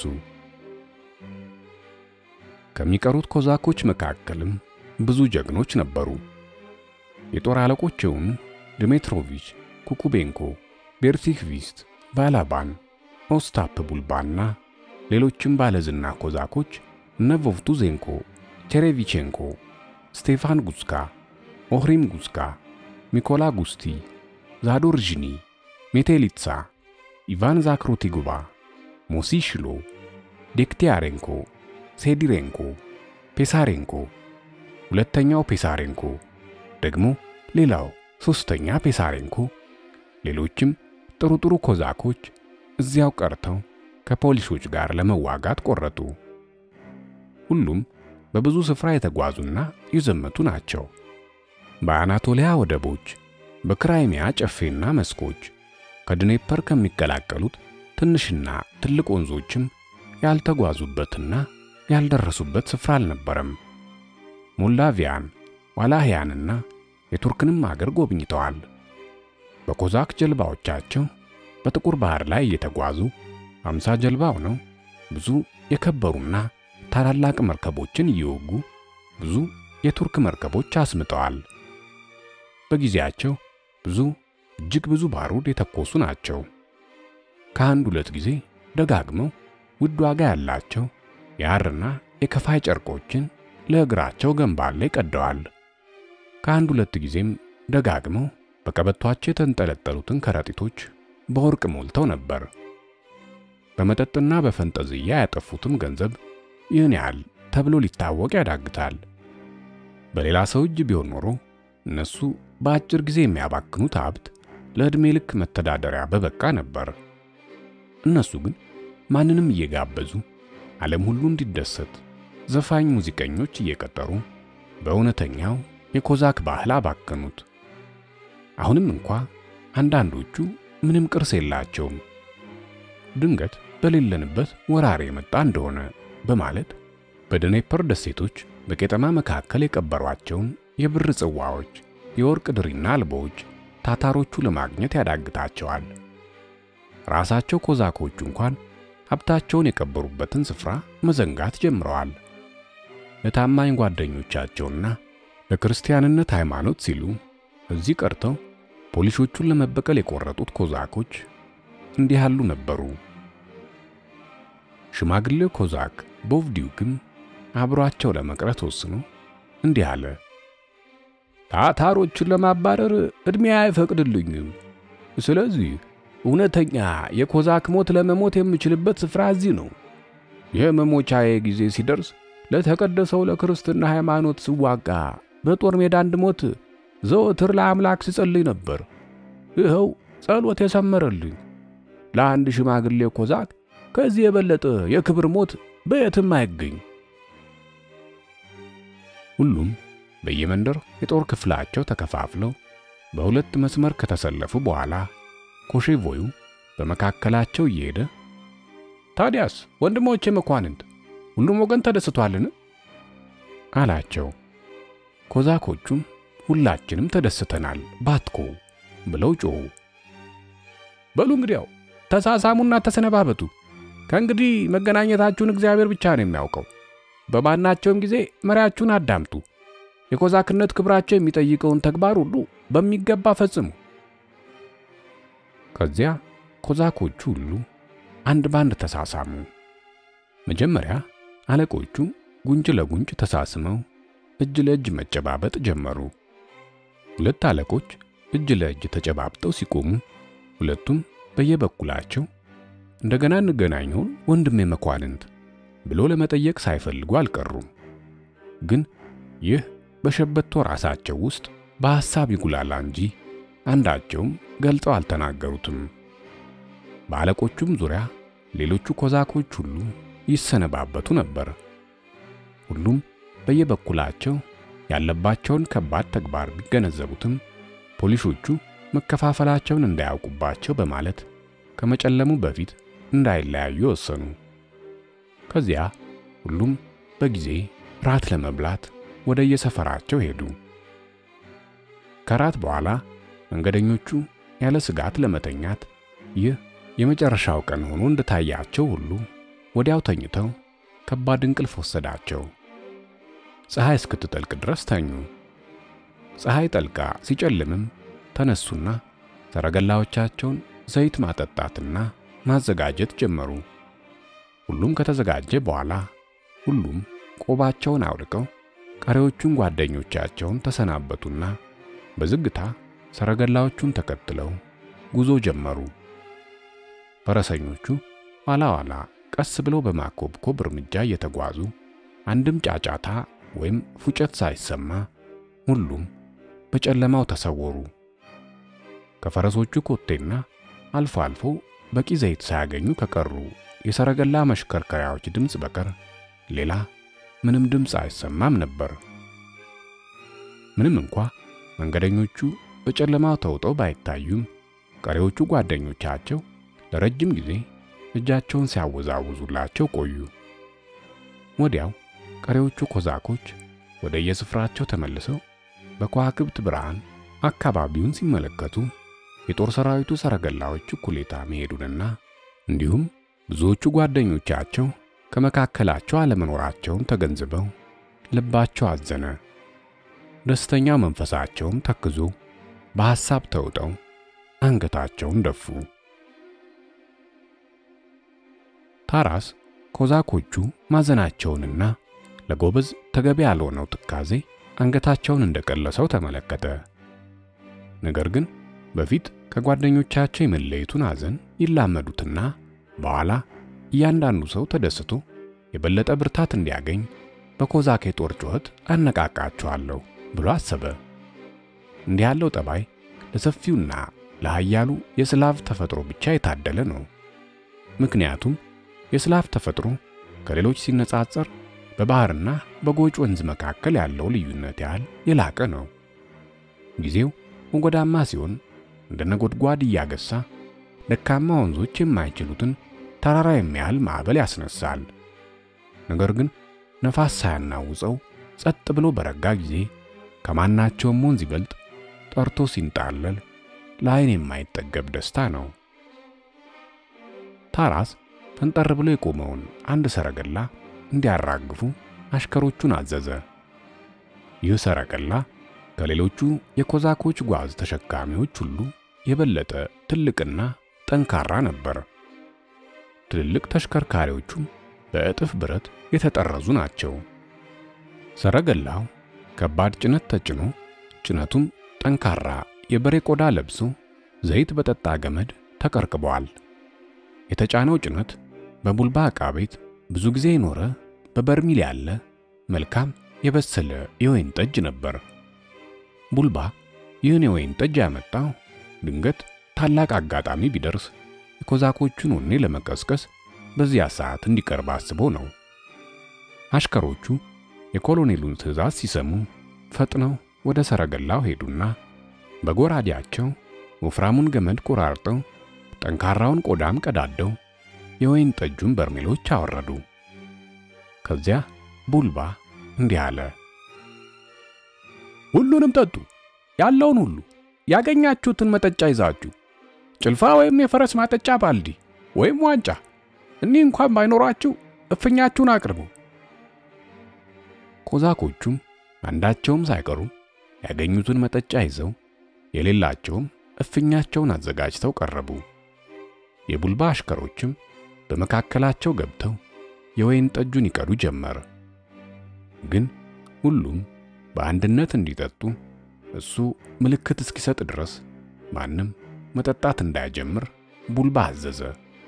ከሚቀሩት ኮዛኮች መካከልም ብዙ ጀግኖች ነበሩ። የጦር አለቆች የሆኑ ድሜትሮቪች፣ ኩኩቤንኮ፣ ቤርሲክቪስት፣ ባላባን፣ ኦስታፕ ቡልባና ሌሎችም ባለዝና ኮዛኮች እነ ቮቭቱዜንኮ፣ ቼሬቪቼንኮ፣ ስቴፋን ጉስካ፣ ኦህሪም ጉስካ፣ ሚኮላ ጉስቲ፣ ዛዶርዥኒ፣ ሜቴሊትሳ፣ ኢቫን ዛክሮቲጉባ፣ ሞሲሽሎ፣ ዴክቲያሬንኮ፣ ሴዲሬንኮ፣ ፔሳሬንኮ፣ ሁለተኛው ፔሳሬንኮ፣ ደግሞ ሌላው ሦስተኛ ፔሳሬንኮ፣ ሌሎችም ጥሩ ጥሩ ኮዛኮች እዚያው ቀርተው ከፖሊሶች ጋር ለመዋጋት ቆረጡ። ሁሉም በብዙ ስፍራ የተጓዙና የዘመቱ ናቸው። በአናቶሊያ ወደቦች፣ በክራይሚያ ጨፌና መስኮች፣ ከድኔፐር ከሚቀላቀሉት ትንሽና ትልቅ ወንዞችም ያልተጓዙበትና ያልደረሱበት ስፍራ አልነበረም። ሞልዳቪያን፣ ዋላህያንና የቱርክንም አገር ጎብኝተዋል። በኮዛክ ጀልባዎቻቸው በጥቁር ባህር ላይ እየተጓዙ አምሳ ጀልባ ሆነው ብዙ የከበሩና ታላላቅ መርከቦችን እየወጉ ብዙ የቱርክ መርከቦች አስምጠዋል። በጊዜያቸው ብዙ እጅግ ብዙ ባሩድ የተኮሱ ናቸው። ከአንድ ሁለት ጊዜ ደጋግመው ውድ ዋጋ ያላቸው የሐርና የከፋይ ጨርቆችን ለእግራቸው ገንባር ላይ ቀደዋል። ከአንድ ሁለት ጊዜም ደጋግመው በቀበቷቸው የተንጠለጠሉትን ከረጢቶች በወርቅ ሞልተው ነበር። በመጠጥና በፈንጠዝያ ያጠፉትም ገንዘብ ይህን ያህል ተብሎ ሊታወቅ ያዳግታል። በሌላ ሰው እጅ ቢሆን ኖሮ እነሱ በአጭር ጊዜ የሚያባክኑት ሀብት ለዕድሜ ልክ መተዳደሪያ በበቃ ነበር። እነሱ ግን ማንንም እየጋበዙ ዓለም ሁሉ እንዲደሰት ዘፋኝ ሙዚቀኞች እየቀጠሩ በእውነተኛው የኮዛክ ባህል አባከኑት። አሁንም እንኳ አንዳንዶቹ ምንም ቅርስ የላቸውም። ድንገት በሌለንበት ወራሪ የመጣ እንደሆነ በማለት በደኔፐር ደሴቶች በቄጠማ መካከል የቀበሯቸውን የብር ጽዋዎች፣ የወርቅ ድሪና አልቦዎች ታታሮቹ ለማግኘት ያዳግታቸዋል። ራሳቸው ኮዛኮቹ እንኳን ሀብታቸውን የቀበሩበትን ስፍራ መዘንጋት ጀምረዋል። ለታማኝ ጓደኞቻቸውና ለክርስቲያንነት ሃይማኖት ሲሉ እዚህ ቀርተው ፖሊሶቹን ለመበቀል የቆረጡት ኮዛኮች እንዲህ ያሉ ነበሩ። ሽማግሌው ኮዛክ ቦቭዲዩክም አብሯቸው ለመቅረት ወስኖ እንዲህ አለ። ታታሮችን ለማባረር ዕድሜ አይፈቅድልኝም። ስለዚህ እውነተኛ የኮዛክ ሞት ለመሞት የምችልበት ስፍራ እዚህ ነው። የመሞቻዬ ጊዜ ሲደርስ ለተቀደሰው ለክርስትና ሃይማኖት ስዋጋ በጦር ሜዳ እንድሞት ዘወትር ለአምላክ ስጸልይ ነበር። ይኸው ጸሎት የሰመረልኝ። ለአንድ ሽማግሌ ኮዛክ ከዚህ የበለጠ የክብር ሞት በየትም አይገኝ። ሁሉም በየመንደር የጦር ክፍላቸው ተከፋፍለው በሁለት መስመር ከተሰለፉ በኋላ ኮሼቮዩ በመካከላቸው እየሄደ ታዲያስ ወንድሞቼ መኳንንት፣ ሁሉም ወገን ተደስቷልን? አላቸው። ኮዛኮቹም ሁላችንም ተደስተናል ባትኮ ብለው ጮኹ። በሉ እንግዲያው ተሳሳሙና ተሰነባበቱ። ከእንግዲህ መገናኘታችሁን እግዚአብሔር ብቻ ነው የሚያውቀው። በማናቸውም ጊዜ መሪያችሁን አዳምጡ። የኮዛክነት ክብራቸው የሚጠይቀውን ተግባር ሁሉ በሚገባ ፈጽሙ። ከዚያ ኮዛኮቹ ሁሉ አንድ ባንድ ተሳሳሙ። መጀመሪያ አለቆቹ ጉንጭ ለጉንጭ ተሳስመው እጅ ለእጅ መጨባበጥ ጀመሩ። ሁለት አለቆች እጅ ለእጅ ተጨባብጠው ሲቆሙ ሁለቱም በየበኩላቸው እንደገና እንገናኘውን ወንድሜ መኳንንት ብሎ ለመጠየቅ ሳይፈልጉ አልቀሩም። ግን ይህ በሸበቶ ራሳቸው ውስጥ በሐሳብ ይጉላላ እንጂ አንዳቸውም ገልጸው አልተናገሩትም። በአለቆቹም ዙሪያ ሌሎቹ ኮዛኮች ሁሉ ይሰነባበቱ ነበር። ሁሉም በየበኩላቸው ያለባቸውን ከባድ ተግባር ቢገነዘቡትም ፖሊሶቹ መከፋፈላቸውን እንዳያውቁባቸው በማለት ከመጨለሙ በፊት እንዳይለያዩ ወሰኑ። ከዚያ ሁሉም በጊዜ ራት ለመብላት ወደ የሰፈራቸው ሄዱ። ከራት በኋላ መንገደኞቹ ያለ ስጋት ለመተኛት ይህ የመጨረሻው ቀን ሆኖ እንደታያቸው ሁሉ ወዲያው ተኝተው ከባድ እንቅልፍ ወሰዳቸው። ፀሐይ እስክትጠልቅ ድረስ ተኙ። ፀሐይ ጠልቃ ሲጨልምም ተነሱና ሰረገላዎቻቸውን ዘይት ማጠጣትና ማዘጋጀት ጀመሩ። ሁሉም ከተዘጋጀ በኋላ ሁሉም ቆባቸውን አውልቀው ቀሪዎቹን ጓደኞቻቸውን ተሰናበቱና በዝግታ ሰረገላዎቹን ተከትለው ጉዞ ጀመሩ። ፈረሰኞቹ ኋላ ኋላ ቀስ ብለው በማኮብኮብ እርምጃ እየተጓዙ አንድም ጫጫታ ወይም ፉጨት ሳይሰማ ሁሉም በጨለማው ተሰወሩ። ከፈረሶቹ ኮቴና አልፎ አልፎ በቂ ዘይት ሳያገኙ ከቀሩ የሰረገላ መሽከርከሪያዎች ድምፅ በቀር ሌላ ምንም ድምፅ አይሰማም ነበር። ምንም እንኳ መንገደኞቹ በጨለማው ተውጠው ባይታዩም ቀሪዎቹ ጓደኞቻቸው ለረጅም ጊዜ እጃቸውን ሲያወዛውዙላቸው ቆዩ። ወዲያው ቀሪዎቹ ኮዛኮች ወደ የስፍራቸው ተመልሰው በከዋክብት ብርሃን አካባቢውን ሲመለከቱ የጦር ሰራዊቱ ሰረገላዎች እኩሌታ መሄዱንና እንዲሁም ብዙዎቹ ጓደኞቻቸው ከመካከላቸው አለመኖራቸውን ተገንዝበው ልባቸው አዘነ። ደስተኛው መንፈሳቸውም ተክዞ በሐሳብ ተውጠው አንገታቸውን ደፉ። ታራስ ኮዛኮቹ ማዘናቸውንና ለጎበዝ ተገቢ ያልሆነው ትካዜ አንገታቸውን እንደቀለሰው ተመለከተ። ነገር ግን በፊት ከጓደኞቻቸው የመለየቱን ሐዘን ይላመዱትና በኋላ እያንዳንዱ ሰው ተደስቶ የበለጠ ብርታት እንዲያገኝ በኮዛክ የጦር ጩኸት አነቃቃቸዋለሁ ብሎ አሰበ። እንዲህ ያለው ጠባይ ለሰፊውና ለኃያሉ የስላቭ ተፈጥሮ ብቻ የታደለ ነው። ምክንያቱም የስላቭ ተፈጥሮ ከሌሎች ሲነጻጸር በባህርና በጎጭ ወንዝ መካከል ያለው ልዩነት ያህል የላቀ ነው። ጊዜው ሞገዳማ ሲሆን እንደ ነጎድጓድ እያገሳ ደካማ ወንዞች የማይችሉትን ተራራ የሚያህል ማዕበል ያስነሳል። ነገር ግን ነፋስ ሳያናውጸው ጸጥ ብሎ በረጋ ጊዜ ከማናቸውም ወንዝ ይበልጥ ጠርቶ ሲንጣለል ለዓይን የማይጠገብ ደስታ ነው። ታራስ ፈንጠር ብሎ የቆመውን አንድ ሰረገላ እንዲያራግፉ አሽከሮቹን አዘዘ። ይህ ሰረገላ ከሌሎቹ የኮዛኮች ጓዝ ተሸካሚዎች ሁሉ የበለጠ ትልቅና ጠንካራ ነበር። ትልልቅ ተሽከርካሪዎቹም በእጥፍ ብረት የተጠረዙ ናቸው። ሰረገላው ከባድ ጭነት ተጭኖ ጭነቱም ጠንካራ የበሬ ቆዳ ለብሶ ዘይት በጠጣ ገመድ ተቀርቅበዋል። የተጫነው ጭነት በቡልባ ዕቃ ቤት ብዙ ጊዜ የኖረ በበርሚል ያለ መልካም የበሰለ የወይን ጠጅ ነበር። ቡልባ ይህን የወይን ጠጅ ያመጣው ድንገት ታላቅ አጋጣሚ ቢደርስ የኮዛኮቹን ወኔ ለመቀስቀስ በዚያ ሰዓት እንዲቀርብ አስቦ ነው። አሽከሮቹ የኮሎኔሉን ትዕዛዝ ሲሰሙ ፈጥነው ወደ ሰረገላው ሄዱና በጎራዴያቸው ወፍራሙን ገመድ ቆራርጠው ጠንካራውን ቆዳም ቀዳደው የወይን ጠጁን በርሜሎች አወረዱ። ከዚያ ቡልባ እንዲህ አለ። ሁሉንም ጠጡ፣ ያለውን ሁሉ ያገኛችሁትን መጠጫ ይዛችሁ፣ ጭልፋ ወይም የፈረስ ማጠጫ ባልዲ ወይም ዋንጫ፣ እኒህ እንኳን ባይኖራችሁ እፍኛችሁን አቅርቡ። ኮዛኮቹም አንዳቸውም ሳይቀሩ ያገኙትን መጠጫ ይዘው የሌላቸውም እፍኛቸውን አዘጋጅተው ቀረቡ። የቡልባ አሽከሮችም በመካከላቸው ገብተው የወይን ጠጁን ይቀዱ ጀመር። ግን ሁሉም በአንድነት እንዲጠጡ እሱ ምልክት እስኪሰጥ ድረስ ማንም መጠጣት እንዳይጀምር ቡልባ አዘዘ።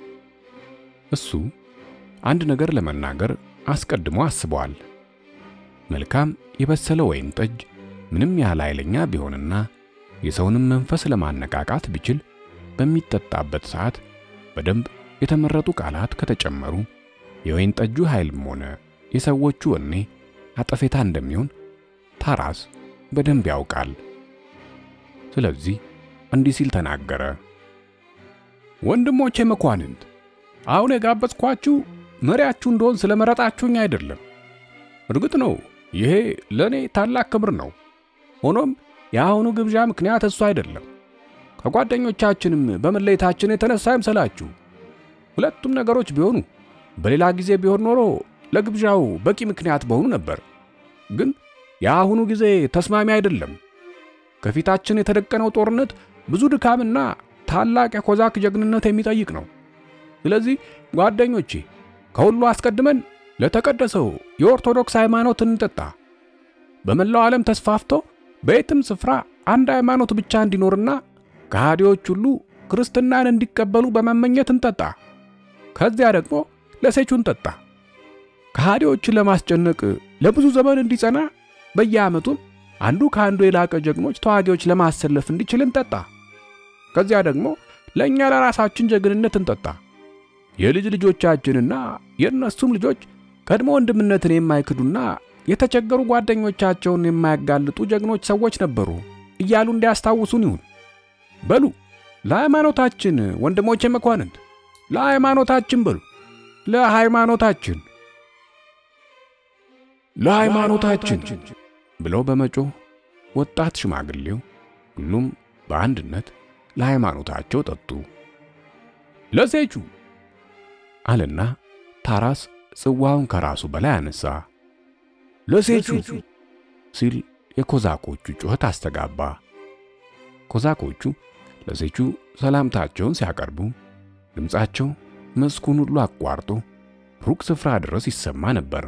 እሱ አንድ ነገር ለመናገር አስቀድሞ አስቧል። መልካም የበሰለ ወይን ጠጅ ምንም ያህል ኃይለኛ ቢሆንና የሰውንም መንፈስ ለማነቃቃት ቢችል በሚጠጣበት ሰዓት በደንብ የተመረጡ ቃላት ከተጨመሩ የወይን ጠጁ ኃይልም ሆነ የሰዎቹ ወኔ አጠፌታ እንደሚሆን ታራስ በደንብ ያውቃል። ስለዚህ እንዲህ ሲል ተናገረ። ወንድሞቼ መኳንንት፣ አሁን የጋበዝኳችሁ መሪያችሁ እንደሆን ስለመረጣችሁኝ አይደለም። እርግጥ ነው ይሄ ለእኔ ታላቅ ክብር ነው። ሆኖም የአሁኑ ግብዣ ምክንያት እሱ አይደለም። ከጓደኞቻችንም በመለየታችን የተነሳ አይምሰላችሁ። ሁለቱም ነገሮች ቢሆኑ በሌላ ጊዜ ቢሆን ኖሮ ለግብዣው በቂ ምክንያት በሆኑ ነበር። ግን የአሁኑ ጊዜ ተስማሚ አይደለም። ከፊታችን የተደቀነው ጦርነት ብዙ ድካምና ታላቅ የኮዛክ ጀግንነት የሚጠይቅ ነው። ስለዚህ ጓደኞቼ ከሁሉ አስቀድመን ለተቀደሰው የኦርቶዶክስ ሃይማኖት እንጠጣ። በመላው ዓለም ተስፋፍቶ በየትም ስፍራ አንድ ሃይማኖት ብቻ እንዲኖርና ከሃዲዎች ሁሉ ክርስትናን እንዲቀበሉ በመመኘት እንጠጣ። ከዚያ ደግሞ ለሴቹን ጠጣ። ከሃዲዎችን ለማስጨነቅ ለብዙ ዘመን እንዲጸና በየዓመቱም አንዱ ከአንዱ የላቀ ጀግኖች ተዋጊዎች ለማሰለፍ እንዲችል እንጠጣ። ከዚያ ደግሞ ለእኛ ለራሳችን ጀግንነት እንጠጣ። የልጅ ልጆቻችንና የእነሱም ልጆች ቀድሞ ወንድምነትን የማይክዱና የተቸገሩ ጓደኞቻቸውን የማያጋልጡ ጀግኖች ሰዎች ነበሩ እያሉ እንዲያስታውሱን ይሁን። በሉ ለሃይማኖታችን ወንድሞቼ መኳንንት፣ ለሃይማኖታችን በሉ ለሃይማኖታችን ለሃይማኖታችን ብለው በመጮህ ወጣት ሽማግሌው ሁሉም በአንድነት ለሃይማኖታቸው ጠጡ። ለሴቹ አለና ታራስ ጽዋውን ከራሱ በላይ አነሳ። ለሴቹ ሲል የኮዛኮቹ ጩኸት አስተጋባ። ኮዛኮቹ ለሴቹ ሰላምታቸውን ሲያቀርቡ ድምፃቸው መስኩን ሁሉ አቋርጦ ሩቅ ስፍራ ድረስ ይሰማ ነበር።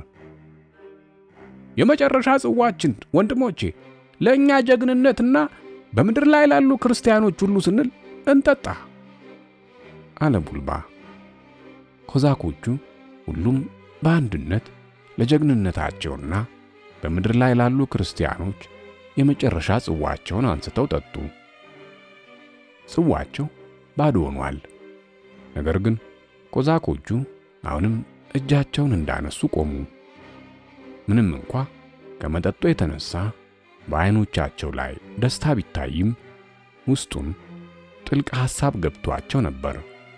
የመጨረሻ ጽዋችን ወንድሞቼ፣ ለእኛ ጀግንነትና በምድር ላይ ላሉ ክርስቲያኖች ሁሉ ስንል እንጠጣ አለ ቡልባ። ኮዛኮቹ ሁሉም በአንድነት ለጀግንነታቸውና በምድር ላይ ላሉ ክርስቲያኖች የመጨረሻ ጽዋቸውን አንስተው ጠጡ። ጽዋቸው ባዶ ሆኗል። ነገር ግን ኮዛኮቹ አሁንም እጃቸውን እንዳነሱ ቆሙ። ምንም እንኳ ከመጠጡ የተነሳ በዓይኖቻቸው ላይ ደስታ ቢታይም ውስጡም ጥልቅ ሐሳብ ገብቷቸው ነበር።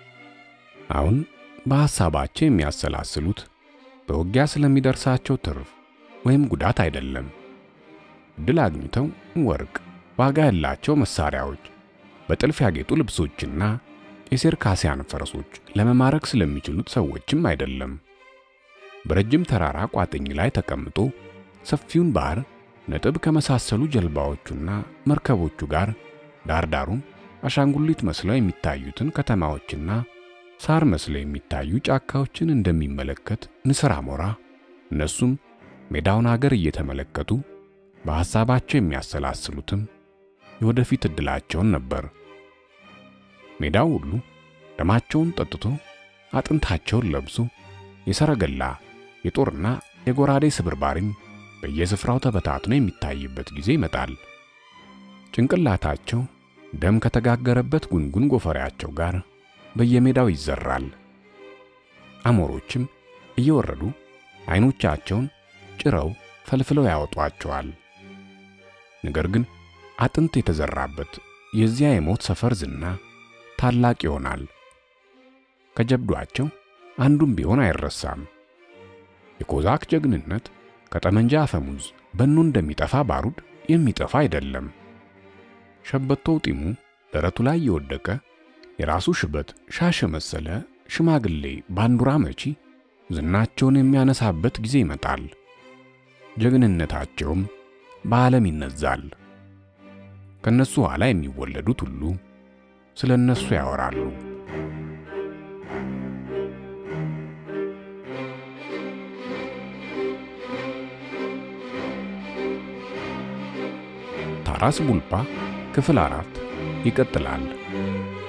አሁን በሐሳባቸው የሚያሰላስሉት በውጊያ ስለሚደርሳቸው ትርፍ ወይም ጉዳት አይደለም። ድል አግኝተው ወርቅ፣ ዋጋ ያላቸው መሳሪያዎች፣ በጥልፍ ያጌጡ ልብሶችና የሴርካሲያን ፈረሶች ለመማረክ ስለሚችሉት ሰዎችም አይደለም። በረጅም ተራራ ቋጥኝ ላይ ተቀምጦ ሰፊውን ባህር ነጥብ ከመሳሰሉ ጀልባዎቹና መርከቦቹ ጋር ዳርዳሩን አሻንጉሊት መስለው የሚታዩትን ከተማዎችና ሳር መስለው የሚታዩ ጫካዎችን እንደሚመለከት ንስር አሞራ እነሱም ሜዳውን አገር እየተመለከቱ በሐሳባቸው የሚያሰላስሉትም የወደፊት ዕድላቸውን ነበር። ሜዳው ሁሉ ደማቸውን ጠጥቶ አጥንታቸውን ለብሶ የሰረገላ የጦርና የጎራዴ ስብርባሪም በየስፍራው ተበታትኖ የሚታይበት ጊዜ ይመጣል። ጭንቅላታቸው ደም ከተጋገረበት ጉንጉን ጎፈሬያቸው ጋር በየሜዳው ይዘራል። አሞሮችም እየወረዱ አይኖቻቸውን ጭረው ፈልፍለው ያወጧቸዋል። ነገር ግን አጥንት የተዘራበት የዚያ የሞት ሰፈር ዝና ታላቅ ይሆናል። ከጀብዷቸው አንዱም ቢሆን አይረሳም። የኮዛክ ጀግንነት ከጠመንጃ አፈሙዝ በኖ እንደሚጠፋ ባሩድ የሚጠፋ አይደለም። ሸበቶው ጢሙ ደረቱ ላይ የወደቀ የራሱ ሽበት ሻሽ መሰለ ሽማግሌ ባንዱራ መቺ ዝናቸውን የሚያነሳበት ጊዜ ይመጣል። ጀግንነታቸውም በዓለም ይነዛል። ከነሱ ኋላ የሚወለዱት ሁሉ ስለ እነሱ ያወራሉ። ታራስ ቡልባ ክፍል አራት ይቀጥላል።